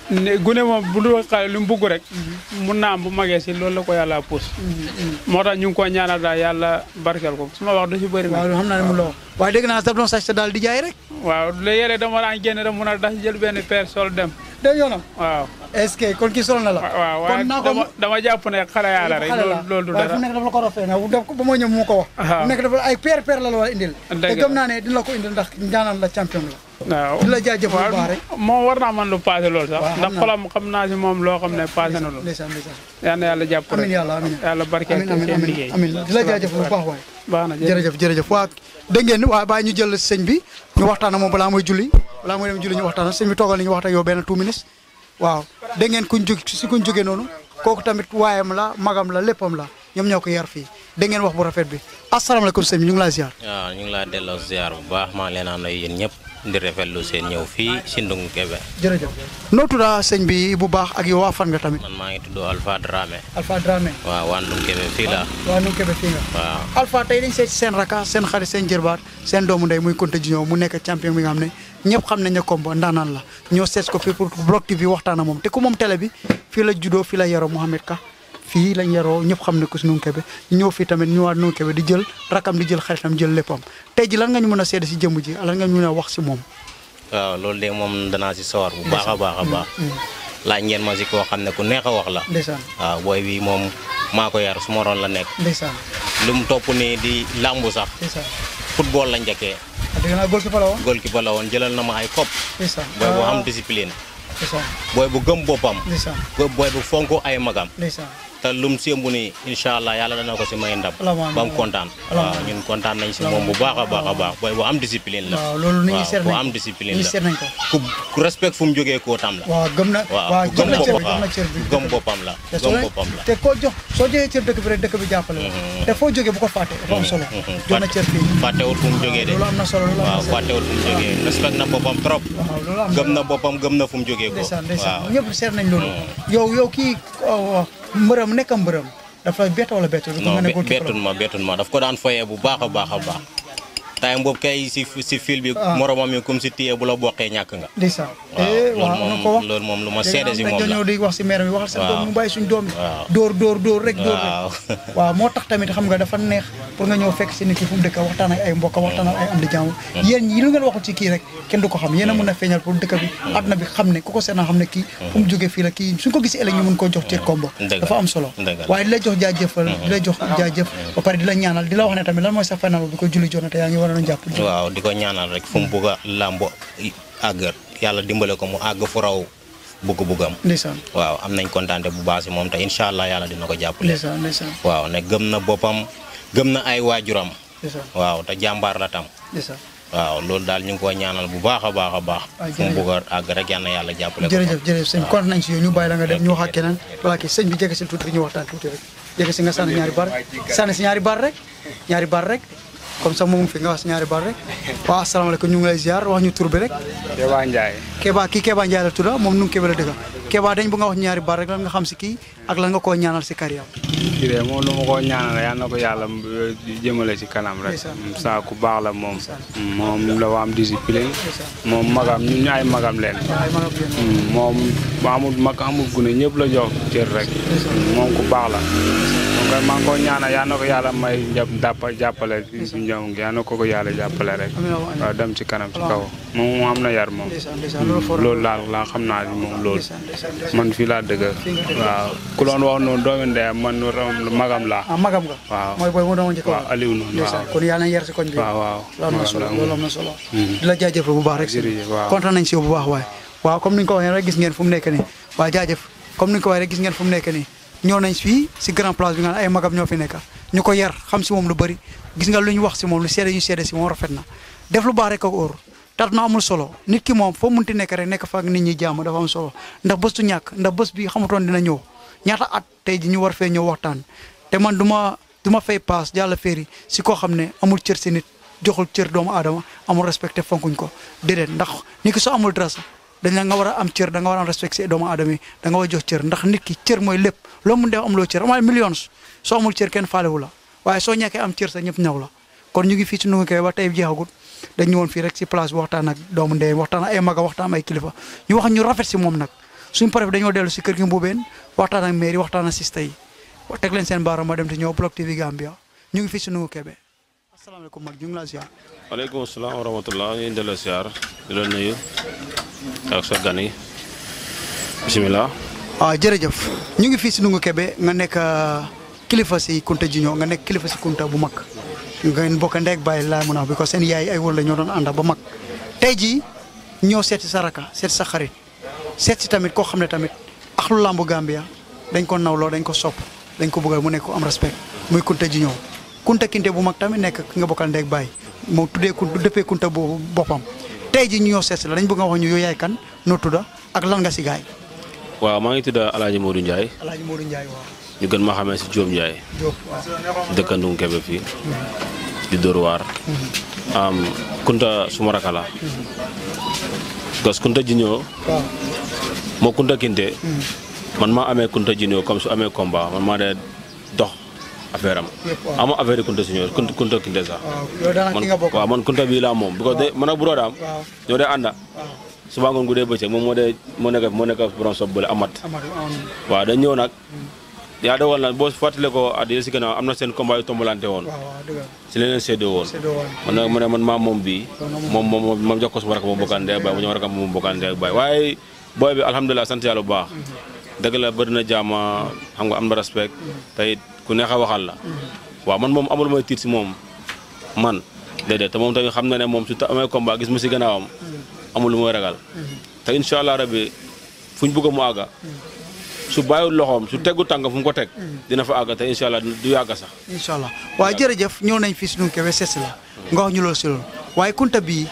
Speaker 7: ne gune moom bu dul xale lu mu bugg rek mun naa am bu magee si loolu la ko yàlla puus moo tax ñu ngi ko ñaanal daal yàlla barkeel ko su ma wax du si bëri
Speaker 1: waaw
Speaker 7: nag
Speaker 1: xam naa ne mu la wax waaye dégg naa daf doon sàcc daal di jaay rek
Speaker 7: waaw la yére dama daan génn rek mun a dax jël benn paire sol dem
Speaker 1: dégg yoonam
Speaker 7: waaw
Speaker 1: est-ce que kon kii solo na la
Speaker 7: waaw waaye
Speaker 1: kon naa ko
Speaker 7: dama dama jàpp ne xale yàlla rek
Speaker 1: xale la
Speaker 7: loolu loolu du
Speaker 1: waaye fu
Speaker 7: dara
Speaker 1: nekk dafa la ko rafet na def ko ba ma ñëw mu ko wax
Speaker 7: Waaw.
Speaker 1: fu nekk dafa ay paire paire la la war a indil te
Speaker 7: Dëgg
Speaker 1: gëm
Speaker 7: la.
Speaker 1: naa ne dina la ko indil ndax ñaanal la champion la
Speaker 7: waaw
Speaker 1: di la jaajëfal bu baax rek
Speaker 7: moom war naa mën lu passé loolu sax
Speaker 1: Waaw, xam
Speaker 7: ndax
Speaker 1: naa.
Speaker 7: xolam xam naa si moom loo xam ne passé na loolu
Speaker 1: ndeysaan ndeysaan
Speaker 7: yal na yàlla jàpp
Speaker 1: amin
Speaker 7: rek
Speaker 1: yàlla amin
Speaker 7: yàlla barkeel
Speaker 1: amin
Speaker 7: ko
Speaker 1: amin
Speaker 7: seen
Speaker 1: amin
Speaker 7: liggéey
Speaker 1: amin di la jaajëfal bu baax waay
Speaker 7: baax na jërëjëf
Speaker 1: jërëjëf jërëjëf waa dégg ngeen waa bàyyi ñu jël sëñ bi ñu waxtaan ak moom balaa mooy julli balaa mooy dem julli ñu waxtaan ak sëñ bi toogal li ñu waxtaan ak yow benn two minutes waaw dégg ngeen kuñ jóg si kuñ jógee noonu kooku tamit waayam la magam la léppam la ñoom ñoo ko yar fii dégg ngeen wax bu rafet bi asalaamaaleykum sëñ bi ñu ngi laa ziar
Speaker 8: waaw ñu ngi laa delloo ziar bu baax maa ngi leen a nuyu yéen ñëpp di rafetlu seen ñëw fii si Ndungu Kebe
Speaker 1: jërëjëf noo tudda sëñ bi bu baax ak yow waa fan nga tamit
Speaker 8: man maa ngi tudd Alpha Dramé
Speaker 1: Alpha Dramé
Speaker 8: waaw waa Ndungu Kebe fii la
Speaker 1: waa nu kebe fii nga
Speaker 8: waaw
Speaker 1: Alpha tey dañ seet seen raka seen xarit seen jërbaat seen doomu ndey muy Konte Junior mu nekk champion bi nga xam ne ñëpp xam nañ ne combo ndaanaan la ñoo seet ko fii pour Block TV waxtaan ak moom te ku moom télé bi fii la juddoo fii la yaroo Mohamed Ka fii lañ yaroo ñëpp xam ne ko si Ndungu Kebe ñu ñëw fii tamit ñëwaat Ndungu Kebe di jël rakam di jël xaritam jël léppam tey ji lan nga ñu mën a seede si jëmm ji lan nga ñu mën a wax si moom
Speaker 8: waaw loolu de moom danaa si sawar bu baax a baax a baax laaj ngeen ma si koo xam ne ku neex a wax la
Speaker 1: ndeysaan
Speaker 8: waaw booy bi moom maa ko yar su ma roon la nekk
Speaker 1: ndeysaan
Speaker 8: lu mu topp nii di làmbu sax
Speaker 1: ndeysaan
Speaker 8: football la njëkkee
Speaker 1: dégg naa góor ki fa la woon
Speaker 8: goalkeeper la woon jëlal na ma ay kopp
Speaker 1: ndeysaan
Speaker 8: booy bu am
Speaker 1: Ah,
Speaker 8: discipline
Speaker 1: ndeysaan
Speaker 8: booy bu gëm boppam
Speaker 1: ndeysaan
Speaker 8: booy bu fonk ay magam
Speaker 1: ndeysaan
Speaker 8: te lum sémbu ni incha allah yàlla dana ko si may ndam
Speaker 1: Alhamdulilah.
Speaker 8: ba mu kontaan waaw ñun kontaan nañ si moom bu baax a baax a baax booy bu am discipline la
Speaker 1: waaw loolu nit ñi
Speaker 8: waaw
Speaker 1: seet
Speaker 8: bu
Speaker 1: nañ
Speaker 8: am
Speaker 1: ko
Speaker 8: discipline
Speaker 1: nit ñi
Speaker 8: la
Speaker 1: seet nañ ko
Speaker 8: ku ku respect fu mu jógee koo tam la
Speaker 1: waaw gëm na
Speaker 8: waaw
Speaker 1: waaw
Speaker 8: ku
Speaker 1: jox
Speaker 8: gëm
Speaker 1: na cër bi
Speaker 8: boppam
Speaker 1: jox na cër bi
Speaker 8: ku gëm boppam la
Speaker 1: te soo
Speaker 8: gëm
Speaker 1: leen-
Speaker 8: boppam la
Speaker 1: te koo jox soo joxee cër dëkk bi rek dëkk bi jàppale la te foo jógee bu ko fàtte dafa am solo jox na cër fii
Speaker 8: fàttewul fu mu jógee de
Speaker 1: loolu am na solo loolu am na
Speaker 8: waaw
Speaker 1: solo
Speaker 8: fàttewul fu mu jógee respect na boppam trop
Speaker 1: waaw loolu am
Speaker 8: gëm na boppam gëm na fu mu jógee ko
Speaker 1: ndeysaan ndeysaan
Speaker 8: waaw
Speaker 1: ñëpp seet nañ loolu yow yow kii oh, mbërëm nekk mbërëm dafa bett wala bett du ko
Speaker 8: non
Speaker 1: nga ne
Speaker 8: be-
Speaker 1: góor ki
Speaker 8: bettun ma bettun ma daf ko daan foyee bu baax a baax a baax time boobu kay si si fil bi
Speaker 1: Ah.
Speaker 8: moromam yi comme si téye bu la bokkee ñàkk nga
Speaker 1: ndeysaan
Speaker 8: waaw
Speaker 1: eh
Speaker 8: loolu
Speaker 1: waaw na ko
Speaker 8: moom
Speaker 1: wax
Speaker 8: loolu moom lu ma
Speaker 1: léegi
Speaker 8: seede
Speaker 1: am
Speaker 8: si
Speaker 1: nañ
Speaker 8: moom la
Speaker 1: dañoo di wax si maire bi waxal seen doom
Speaker 8: Waaw.
Speaker 1: mu bàyyi suñ doom yi
Speaker 8: Waaw.
Speaker 1: dóor dóor dóor rek dóor
Speaker 8: waaw
Speaker 1: rek waaw moo tax tamit xam nga dafa neex pour nga ñëw fekk si nit ki fu mu dëkk waxtaan ak ay mbokk waxtaan ak ay am di jàmm yéen yi lu ngeen waxul ci kii rek kenn du ko xam yéen a mën a feeñal pour dëkk bi àdduna bi xam ne ku ko seetaan xam ne kii fu mu jógee fii la kii suñ ko gisee ëllëg ñu mën koo jox cër kombo
Speaker 8: Dëgg la.
Speaker 1: dafa am solo
Speaker 8: Dëgg la.
Speaker 1: waaye di la jox jaajëfal di la jox jaajëf ba pare di la ñaanal di la wax ne tamit lan mooy sa final bi ko julli jot na te yaa ngi war a jàpp
Speaker 8: waaw di ko ñaanal rek fu mu bugg a làmbo àgg yàlla dimbale ko mu àgg fu raw bugg-buggam
Speaker 1: ndeysaan
Speaker 8: waaw am nañ kontaante bu baax si moom te incha allah yàlla dina ko jàppale
Speaker 1: ndeysaan ndeysaan
Speaker 8: waaw ne gëm na boppam gëm na ay waajuram
Speaker 1: ndeysaan
Speaker 8: waaw te jàmbaar la tam
Speaker 1: ndeysaan
Speaker 8: waaw loolu daal ñu ngi koy ñaanal bu baax a baax a baax
Speaker 1: Ah,
Speaker 8: fu mu
Speaker 1: jërëjëf.
Speaker 8: bugg a àgg rek yal na yàlla jàppale ko
Speaker 1: jërëjëf jërëjëf sëñ kontaan nañ si yow ñu bàyyi la nga dem ñu wax ak keneen voilà kii sëñ bi jege si tuuti rek ñu waxtaan tuuti rek jege si nga sànni ñaari bar sànni si ñaari bar rek ñaari bar rek comme ça moom fi nga wax si ñaari bar rek waaw asalaamaaleykum ñu ngi lay ziar wax ñu tur bi rek
Speaker 7: Keba Ndiaye
Speaker 1: Keba kii Keba Ndiaye la tudda moom nu ngi Keba la dëkka Keba dañ bu nga wax ñaari bar rek lan nga xam si kii ak lan nga koo ñaanal si carrière
Speaker 7: kii de moom lu ma ko ñaanal yal na ko yàlla jëmale ci kanam rek
Speaker 1: Ndeysaan.
Speaker 7: saa ku baax la moom moom la waa am discipline moom magam ñun ñu ay magam leen
Speaker 1: waaye ma nga bien
Speaker 7: Mm, moom bu amul mag amul gune ñëpp la jox cër rek moom ku baax la donc koy maa ngi ko ñaanal yal na ko yàlla may njab dàppa jàppale si njom gi yal na ko ko yàlla jàppale rek
Speaker 1: amiin waaw amiin
Speaker 7: waaw dem ci kanam ci kaw moom mu am na yar moom
Speaker 1: ndeysaan ndeysaan loolu for
Speaker 7: loolu daal laa xam naa ni moom loolu
Speaker 1: ndeysaan ndeysaan ndeysaan
Speaker 7: man fii laa dëgg waaw ku doon wax noonu doomi ndeyam man magam laa
Speaker 1: ah magam nga
Speaker 7: waaw
Speaker 1: mooy booy mu doon njëkk
Speaker 7: waaw Aliou noonu
Speaker 1: ndeysaan
Speaker 7: waaw
Speaker 1: kon yàlla na yar si koñ bi
Speaker 7: waaw waaw
Speaker 1: loolu am na solo
Speaker 7: magam
Speaker 1: loolu
Speaker 7: la
Speaker 1: am na solo di la jaajëfal bu baax rek si
Speaker 7: jërëjëf waaw
Speaker 1: kontaan nañ si yow bu baax waaye waaw comme ni ñu ko waxee rek gis ngeen fu mu nekk nii waaw jaajëf comme ni ñu ko waxee rek gis ngeen fu mu nekk nii ñëw nañ fii si grand place bi nga xam ne ay magam ñoo fi nekk ñu ko yar xam si moom lu bëri gis nga lu ñu wax si moom lu seede ñu seede si moom rafet na def lu baax rek ak óor tat na amul solo nit ki moom foo munti nekk rek nekk fa ak nit ñi jàmm dafa am solo ndax bés du ñàkk ndax bés bi xamutoon dina ñëw ñaata at tey ji ñu war fee ñëw waxtaan te man du ma du ma fay paas jàlla féeri si koo xam ne amul cër si nit joxul cër doomu aadama amul respecté fonkuñ ko déedéet ndax nit ki soo amul dara sax dañ la nga war a am cër da nga war a am respect si doomu aadama yi da nga war a jox cër ndax nit ki cër mooy lépp loo mun def am loo cër amal millions soo amul cër kenn faalewu la waaye soo ñàkkee am cër sax ñëpp ñaw la kon ñu ngi fii ci Ndungu Kebe ba tey jeexagut dañ ñëwoon fii rek si place bi waxtaan ak doomu ndey waxtaan ak ay maga waxtaan ak ay kilifa ñu wax ñu rafet si moom nag suñ paree dañoo dellu si kër gi Mbubeen waxtaan ak mairie waxtaan ak sista yi teg leen seen baaraam ma dem te ñëw Block TV Gambia ñu ngi fii si Nungu Kebe asalaamaaleykum mag ñu ngi laa ziar.
Speaker 9: waaleykum salaam wa rahmatulah ñu ngi delloo siyaar di la nuyu ak sa gan yi bisimilah.
Speaker 1: waaw jërëjëf ñu ngi fii si Nungu Kebe nga nekk kilifa si Kunta Jiñoo nga nekk kilifa si Kunta bu mag ngeen bokk ndeeg bàyyi laa mun a wax because seen yaay ay wër la ñoo doon ànda ba mag tey jii ñëw seeti sa raka seeti sa xarit seet si tamit koo xam ne tamit axlu lambu Gambia dañ ko nawloo dañ ko sopp dañ ko bëggal mu nekk ko am respect muy Kunta Jiñoo Kunta Kinte bu mag tamit nekk ki nga bokkal ndeeg bàyyi moom tuddee kun dëppee Kunta boobu boppam tey jii ñu ñëw seet si la dañ bëgg nga wax ñu yow yaay kan noo tudda ak lan nga si gaay
Speaker 9: waaw maa ngi tudd El Hadj Modou Ndiaye
Speaker 1: Alaaji Modou Ndiaye waaw
Speaker 9: ñu gën ma xamee si Diop Ndiaye
Speaker 1: Diop waaw
Speaker 9: dëkk Nungu Kebe fii di Dóor waar am Kunta suma raka la parce que Kunta Jiñoo
Speaker 1: waaw
Speaker 9: moo Kunta Kinte man maa amee Kunta Jiñoo comme su amee combat man maa dee dox affaire am
Speaker 1: Yëpp waaw.
Speaker 9: ama affaire yi Kunta Jiñoo Kunta Kunta Kinte sax
Speaker 1: waaw yow daanaka
Speaker 9: man
Speaker 1: ki nga bokk
Speaker 9: waaw man Kunta bii laa moom because de man ak burodaam
Speaker 1: waaw
Speaker 9: ñoo dee ànda
Speaker 1: waaw
Speaker 9: suba ngoon gu dee bëccëg moom moo dee moo nekk moo nekk borom sob bële amat
Speaker 1: Amadou amoon
Speaker 9: waaw dañ ñëw nag yaa dogal na boo fàttale ko at yii si gannaaw am na seen combat yu tombalante woon
Speaker 1: waaw waaw dëgg la
Speaker 9: si leen leen séddoo woon
Speaker 1: séddoo woon
Speaker 9: man nag ma ne man maa moom bii moom moom moom jox ko suma rakk moom bokkaan ndey ak baay mu ñëw rakk moom bokkaan ndey ak baay waaye booy bi alhamdulilah sant yàlla bu baax dëgg la bëri na jaama xam nga am na respect te it ku neex a waxal la waaw man moom amul mooy tiit si moom man déedéet te moom tamit xam na ne moom su ta amee combat gis mu si gannaawam amul lu mooy ragal te incha allah rabbi fu ñu bëgg mu àgga su bàyyiwul loxoom su teggu tànk fu mu ko teg dina fa àgga te incha allah du yàgga sax
Speaker 1: incha allah waaye jërëjëf ñëw nañ fii si Nungu Kebe seet si la nga wax ñu loolu si loolu waaye Kunta bii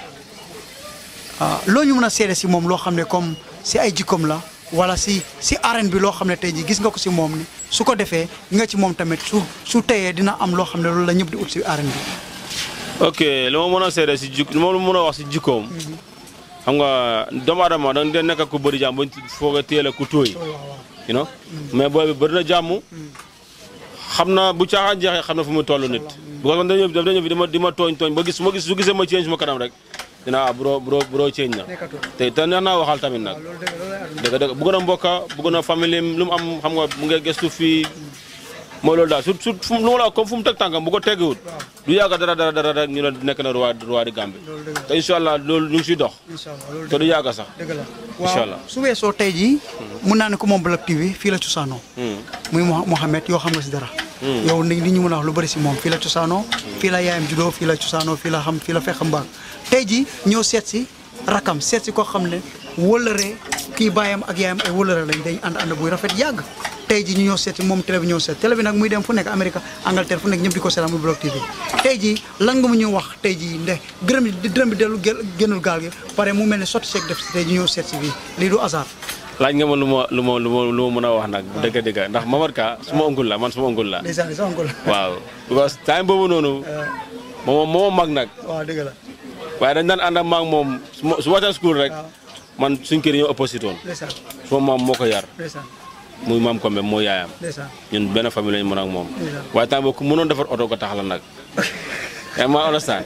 Speaker 1: ah loo ñu mën a seede si moom loo xam ne comme si ay jikkoom la wala si si arène bi loo xam ne tey jii gis nga ko si moom ni su ko defee nga ci moom tamit su su teyee dina am loo xam ne loolu la ñëpp di ut si arène bi.
Speaker 9: ok li ma mën a seede si jik li ma mën a wax si jikkoom xam nga doomu aadama da nga nekk ku bëri jàmm ba foog a téye la ku tooy you know mais booy bi bëri na jàmm xam na bu caaxaan jeexee xam na fu mu toll nit because man dañoo daf dañoo fi di ma di ma tooñ tooñ ba gis su ma gis su gisee ma change ma kanam rek dinaa ah bro bro bro change na te te neex naa waxal tamit nag dëgg dëgg bëgg na mbokka bëgg na famille lu mu am xam nga mu ngi gëstu fii mooy loolu daal su su fu mu lu ma la wax comme fu mu teg tànkam bu ko teggiwut du yàgg dara dara dara rek ñu ne nekk na roi roi di Gambie te incha allah loolu ñu ngi siy dox
Speaker 1: incha allah loolu
Speaker 9: te du yàgg sax
Speaker 1: dëgg la
Speaker 9: incha allah
Speaker 1: su weesoo tey jii mun naa ne ko moom Block TV fii la cosaanoo muy Mo- Mohamed yoo xam nga si dara yow ni li ñu mën a wax lu bëri si moom fii la cosaanoo fii la yaayam juddoo fii la cosaanoo fii la xam fii la fekk mbaag tey jii ñëw seet si rakam seet si koo xam ne wëllëree kii baayam ak yaayam ay wëllëre lañ dañ ànd ànd buy rafet yàgg tey jii ñu ñëw seet si moom télé bi ñëw seet télé bi nag muy dem fu nekk Amérique Angleterre fu nekk ñëpp di ko seetaan muy Block TV tey jii lan nga mu ñu wax tey jii nde gërëm di dërëm bi dellu gel- génnul gaal gi pare mu mel ne sotti seeg def si tey jii ñëw seet si fii lii du hasard
Speaker 9: laaj nga ma lu ma lu ma lu ma lu ma mën a wax nag dëgg dëgg ndax Mamad Ka suma oncle la man suma oncle la
Speaker 1: ndeysaan sa oncle
Speaker 9: waaw because time boobu noonu moom moo mag nag
Speaker 1: waaw dëgg la
Speaker 9: waaye dañ daan ànd ak maag moom su ma su wàccee school rek man suñ kër yi ñoo opposite woon
Speaker 1: ndeysaan
Speaker 9: suma maam moo ko yar
Speaker 1: ndeysaan
Speaker 9: muy maam Kombe moo yaayam
Speaker 1: ndeysaan
Speaker 9: ñun benn famille lañu mën ak moom
Speaker 1: ndeysaan
Speaker 9: waaye temps boobu ku mënoon defar oto ko tax la nag yaa ma understand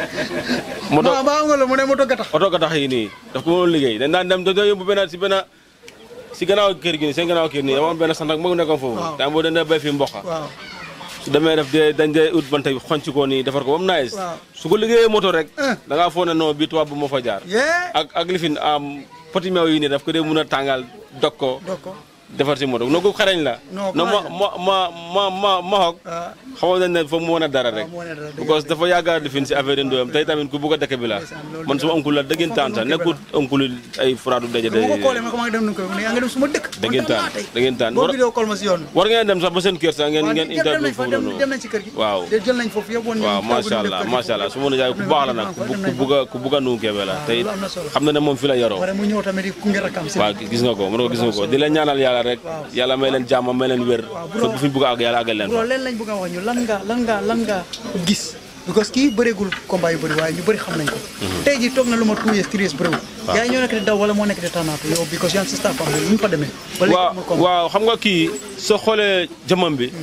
Speaker 9: moto
Speaker 1: ma ba nga la mu ne moto ga tax
Speaker 9: oto ko tax yi nii daf ko mënoon liggéey dañ daan dem dañoo yóbbu benn si benn si gannaaw kër gi nii seen gannaaw kër nii dama am benn sant ak mu nekkoon foofu
Speaker 1: Waaw.
Speaker 9: temps boobu dañ dee béy fii mboq
Speaker 1: waaw
Speaker 9: su demee def dee dañ dee ut banta xonc ko nii defar ko ba mu nice
Speaker 1: Waaw.
Speaker 9: su ko liggéeyee moto rek
Speaker 1: Eh.
Speaker 9: da ngaa foog ne non bii tubaab bu moo fa jaar
Speaker 1: yee
Speaker 9: ak ak lifin am poti meew yi nii daf ko dee mun a tàngal dog ko
Speaker 1: doo ko
Speaker 9: defar si moto noo ko xarañ la
Speaker 1: Non,
Speaker 9: no ma
Speaker 1: xarañ
Speaker 9: ma ma ma ma mahok
Speaker 1: ah
Speaker 9: xamoon nañ ne foofu mu mën a dara rek
Speaker 1: moo ne dara dëgg
Speaker 9: because dafa yàgg a lifin si affaire yi ndoyam tey tamit ku bugg a dëkk bi la
Speaker 1: Ndeysaan, loolu
Speaker 9: man
Speaker 1: dëgg
Speaker 9: suma
Speaker 1: la.
Speaker 9: oncle la dëggantaan sax
Speaker 1: Foofu
Speaker 9: nekkul oncle ay furaadu daje
Speaker 1: bu ma ko koolee
Speaker 9: daje
Speaker 1: ma ko maa ngi dem nu ko ne yaa ngi dem suma dëkk
Speaker 9: Dëggantaan,
Speaker 1: kontaan naa tey.
Speaker 9: dëggantaan.
Speaker 1: boo
Speaker 9: War-
Speaker 1: vidéo call ma si yoon
Speaker 9: war ngeen dem sax ba seen kër sax ngeen
Speaker 1: waaw
Speaker 9: ngeen
Speaker 1: dem
Speaker 9: interview
Speaker 1: nañ fa
Speaker 9: foofu
Speaker 1: dem
Speaker 9: noonu
Speaker 1: dem nañ ci kër gi
Speaker 9: waaw
Speaker 1: de jël nañ foofu yóbbu woon
Speaker 9: waaw
Speaker 1: ñu
Speaker 9: macha
Speaker 1: toogu ñu
Speaker 9: allah
Speaker 1: def kër gi
Speaker 9: macha allah
Speaker 1: foofu.
Speaker 9: su ma jaay ku baax la nag ku ku bugg a ku bugg a nu Kebe la te it
Speaker 1: loolu am na solo.
Speaker 9: xam na ne moom fi la yaroo
Speaker 1: pare mu ñëw tamit di kunge rakam si
Speaker 9: waaw gis nga ko mën nga ko gis nga ko di leen ñaanal yàlla rek yàlla may leen jàmm may leen wér
Speaker 1: bu
Speaker 9: fu ñu bugg a àgg yàlla àggal leen fa
Speaker 1: loolu leen lañ bëgg a wax ñu lan nga lan nga lan nga gis because kii bëreegul combat yu bëri waaye ñu bëri xam nañ ko tey jii toog na lu ma two years three years bëriwul yaa ñoo nekk di daw wala moo nekk di tànnaatu yow because yaa ngi si staff am lu ñu fa demee ba léegi
Speaker 9: waaw
Speaker 1: amul combat
Speaker 9: waaw xam nga kii soo xoolee jëmam bi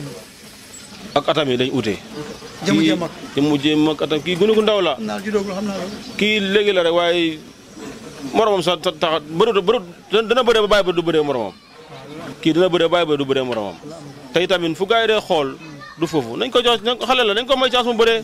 Speaker 9: ak atam yi dañ ute
Speaker 1: jëmu jëm ak
Speaker 9: jëmu jëm ak atam kii gunu gu ndaw la
Speaker 1: xam naa judoogul xam naa loolu
Speaker 9: kii léegi la rek waaye moromam sa sa tax bëru bëru dana bëree ba bàyyi ba du bëree moromam kii dina bëree bàyyi ba du bëree moromam tey tamit fu gars yi dee xool du foofu nañ ko jox nañ ko xale la nañ ko may chance mu bëree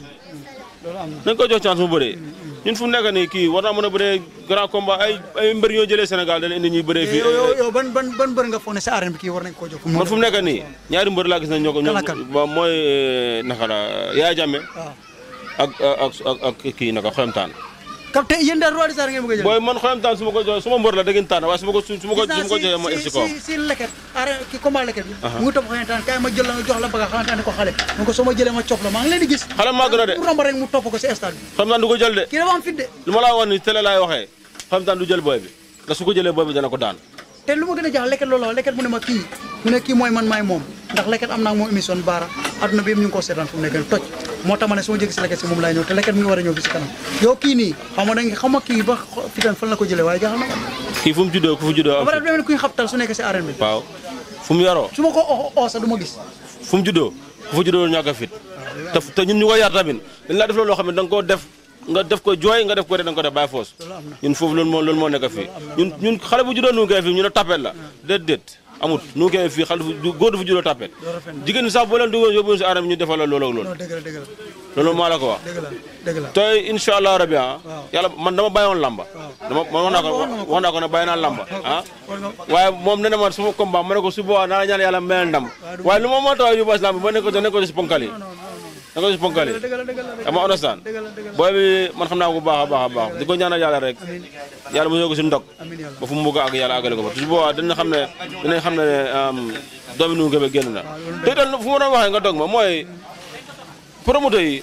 Speaker 9: nañ ko jox chance mu bëree ñun fu mu nekk nii kii war naa mën a bëree grand combat ay ay mbër ñoo jëlee Sénégal dañ indi ñuy bëree fii
Speaker 1: yow yow yow ban ban ban mbër nga foog ne sa arène bi kii war nañ koo jox.
Speaker 9: man fu mu nekk nii ñaari mbër laa gis na ñoo ko ñoo
Speaker 1: Kan ak kan?
Speaker 9: ba mooy eh, naka la Yaaya Jammeh
Speaker 1: waaw
Speaker 9: ak ak ak ak kii naka xoyamtaan
Speaker 1: kam te yéen daal roi des arènes ngeen bëgg a jël.
Speaker 9: booy man xoyamtaan su ma ko jox su ma mbër la da ngeen tànn waaye su ma ko su ma ko su ma ko joxee ma egg si kawam
Speaker 1: si si leket arène ki combat leket bi
Speaker 9: Aha.
Speaker 1: mu ngi topp xamante ne kaay ma jël la nga jox la bëgg xamante ne ko xale mu ko soo ma jëlee ma cof la maa ngi leen di gis
Speaker 9: xale maa gën a de
Speaker 1: mu romb rek mu topp ko si stade bi
Speaker 9: xoyamtaan du ko jël de
Speaker 1: kii dafa am fit de
Speaker 9: lu ma laa wax ni télé laay waxee xoyamtaan du jël booy bi ndax su ko jëlee booy bi dana ko daan
Speaker 1: te lu ma gën a jaaxal leket loolu la leket mu ne ma kii mu ne kii mooy man maay moom ndax leket am naa moom émission baara adduna bi yëpp ñu ngi ko seetaan fu mu nekk nii toj moo tax ma ne su ma jógee si leket si moom laay ñëw te leket mi ngi war a ñëw fi si kanam yow kii nii xam nga da nga xam nga kii ba fitan fan la ko jëlee waaye jaaxal na ma
Speaker 9: kii fu mu juddoo ku fu juddoo am
Speaker 1: ba pare
Speaker 9: fi
Speaker 1: dafa mel ni kuy xabtal su nekk si arène bi
Speaker 9: waaw fu mu yaroo
Speaker 1: su ma ko oo oo sax du ma gis
Speaker 9: fu mu juddoo ku fu juddoo ñàkk a fit te te ñun ñu ko yar tamit dañ laa def loolu loo xam ne da nga koo def nga def ko jooy nga def ko rek da nga ko def bàyyi foos ñun foofu loolu moo loolu moo nekk fii ñun ñun xale bu juddoo nu koy fii ñu ne tapet la déet déet amut nu koy fii xale bu góor du fu juddoo tapet jigéen ñi sax boo leen duggoon yóbbu si aram ñu defal la loolu ak loolu
Speaker 1: non dëgg la dëgg la
Speaker 9: loolu maa la ko wax
Speaker 1: dëgg la dëgg la
Speaker 9: tey incha allah rabi ah yàlla man dama bàyyi woon lamba dama man wax naa ko wax naa ko ne bàyyi naa lamba ah waaye moom nee na ma suma combat ma ne ko su boobaa naa la ñaan yàlla mel ndam waaye lu ma moo tax yóbbu islam bi ma ne ko ne ko si ponkal yi ne ko si ponkal yi dama understand booy bi man xam naa ko bu baax a baax a baax di ko ñaanal yàlla rek yàlla mu ñëw ko si ndog ba fu mu bëgg a àgg yàlla àggale ko fa su boobaa dina xam ne dinañ xam ne doomi nu ngebe génn na te itam fu ma doon waxee nga dog ma mooy promoteur yi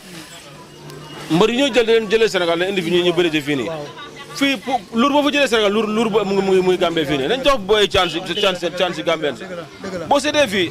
Speaker 9: mbër yi ñuy jël di leen jëlee Sénégal dañ indi fi ñu ñu bëri ci fii nii fii pour luur boo fa jëlee Sénégal luur luur ba mu ngi mu ngi mu ngi Gambie fii nii nañ jox booy chance chance chance si Gambien si boo seetee fii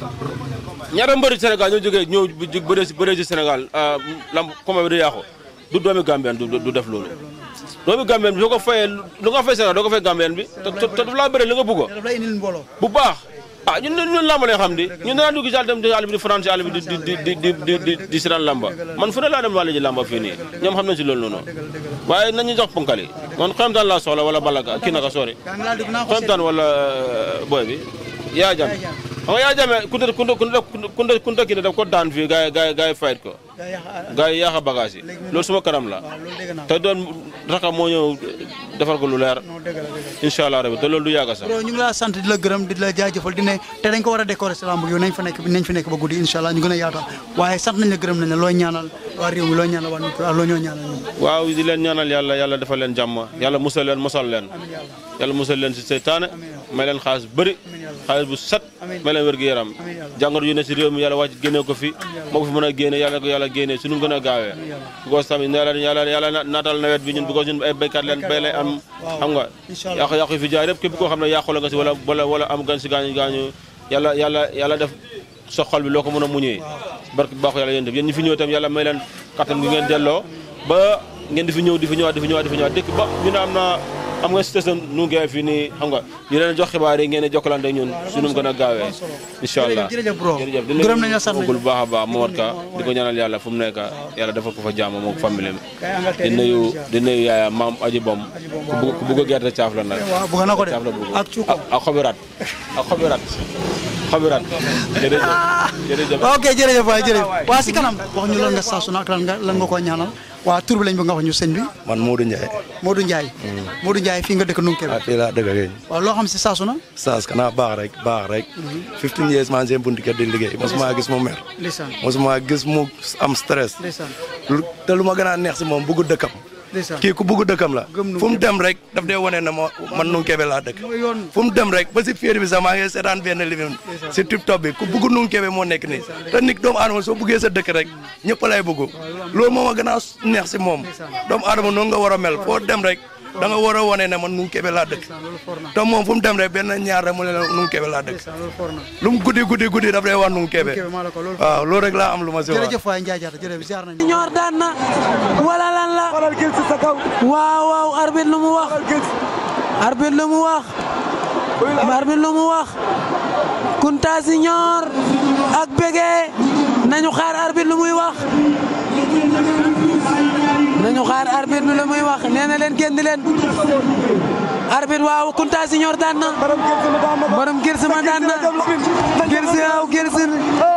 Speaker 9: ñaata mbëri Sénégal ñoo jógee ñëw bëree si bëree si Sénégal lamb combat bi di yàqu du doomi Gambien du du def loolu doomi Gambien bi soo ko fayee lu nga fay Sénégal doo ko fay Gambien bi te te daf laa bëri li nga bëgg
Speaker 1: daf lay indil mbooloo
Speaker 9: bu baax ah ñun ñun làmb lañ xam di ñun danaa dugg si àll dem di àll bi di France àll bi di di di di di di di si daan làmba man fu ne laa dem wàllu ji làmba fii nii ñoom xam nañ si loolu noonu waaye nañu jox ponkal yi man xoyamtaan laa soxla wala balaga kii naka sori
Speaker 1: yaa ngi laa dugg naa ko
Speaker 9: xoyamtaan wala boy bi yaa jame xam nga yaa jame kunta kunta kunta kunta kunta kii ne daf ko daan fii gars yi gars yi gars yi fayit ko gars yi yaaxa bagage yi loolu suma kanam la te doon raka moo ñëw defar ko lu leer incha allah rabi te loolu du yàgg sax
Speaker 1: bro ñu ngi laa sant di la gërëm di la jaajëfal di ne te dañ ko war a décorer si lamb yow nañ fa nekk nañ fa nekk ba guddi incha allah ñu gën a yaatal waaye sant nañ la gërëm nañ la looy ñaanal waa réew mi looy ñaanal waa nit loo ñoo ñaanal ñun
Speaker 9: waaw di leen ñaanal yàlla yàlla defal leen jàmm yàlla musal leen mosal leen yàlla musal leen si seytaane may leen xaalis bëri xaalis bu set may leen wér-gu-yaram jàngoro yu ne si réew mi yàlla wàcc génne ko fi moo ko fi mën a génne yàlla ko yàlla génne suñu gën a gaawee because tamit yàlla yàlla yàlla naatal nawet bi ñun because ñun ay béykat leen béy lay am xam nga yàqu yàqu fi jaar yëpp képp koo xam ne yàqu la nga si wala wala wala am gan si gaañu gaañu yàlla yàlla yàlla def sa xol bi loo ko mën a muñee barke baaxu yàlla yéen def yéen ñi fi ñëw tam yàlla may leen kattan gi ngeen delloo ba ngeen di fi ñëw di fi ñëwaat di fi ñëwaat di fi ñëwaat dëkk ba ñu ne am na am nga station nu ngeen fii nii xam nga ñu leen jox xibaar yi ngeen jokkalante ñun suñu gën a gaawee incha allah
Speaker 1: jërëjëf bro
Speaker 9: jërëjëf
Speaker 1: gërëm nañ la sant
Speaker 9: bu baax a baax Momar Ka di ko ñaanal yàlla fu mu nekk yàlla defal ko fa jàmm moom famille di nuyu di nuyu yaaya maam aji bom ku bëgg ku bëgg a gerte caaf la nag
Speaker 1: waaw bëgg na ko de
Speaker 9: caaf la bëgg
Speaker 1: ak cuuko
Speaker 9: ak xobirat ak xobirat xobirat jërëjëf jërëjëf
Speaker 1: ok jërëjëf waay jërëjëf waa si kanam wax ñu lan nga saa su ne ak lan nga lan nga ko ñaanal waa tur bi lañ bëgg nga wax ñu sëñ bi
Speaker 10: man Modou Ndiaye.
Speaker 1: Modou Ndiaye Modou Ndiaye fii nga dëkk Nunke
Speaker 10: ah fii laa dëgg ak yéen.
Speaker 1: waaw loo xam si saa su ne
Speaker 10: saas kanaa baax rek baax rek. 15 years maa ngi seen buntu kër di liggéey mosuma gis mu mer.
Speaker 1: ndeysaan
Speaker 10: mosuma gis mu am stress.
Speaker 1: ndeysaan
Speaker 10: lu te lu ma gën a neex si moom bugg dëkkam.
Speaker 1: ndeysaan
Speaker 10: kii ku bugg dëkkam la.
Speaker 1: Gëm
Speaker 10: fu mu dem rek daf dee wane ne ma man Nunkebe laa dëkk. fu mu dem rek ba si féeri bi sax maa ngi seetaan benn livre si TikTok bi ku bugg Nunkebe moo nekk nii. te nit doomu aadama soo buggee sa dëkk rek ñëpp lay bugg loolu moo ma gën a neex si moom doomu aadama noonu nga war a mel foo dem rek da nga war a wane ne man Nunkebe laa dëkk te moom fu mu dem rek benn ñaar rek mu ne la Nunkebe laa dëkk lu mu guddi guddi guddi daf lay wax Nunkebe waaw loolu rek laa am lu ma si wax.
Speaker 1: jërëjëf waay Ndiaye Diatta jërëjëf ziar nañ
Speaker 11: ñor daan na wala lan la waaw waaw arbitre lu mu wax arbitre lu mu wax arbitre lu mu wax Kunta Junior ak Bégué nañu xaar arbitre lu muy wax nañu xaar arbitre bi lu muy wax nee na leen génn leen arbitre waaw Kunta Junior daan na borom Gërsuma daan na Gërsi waaw Gërsi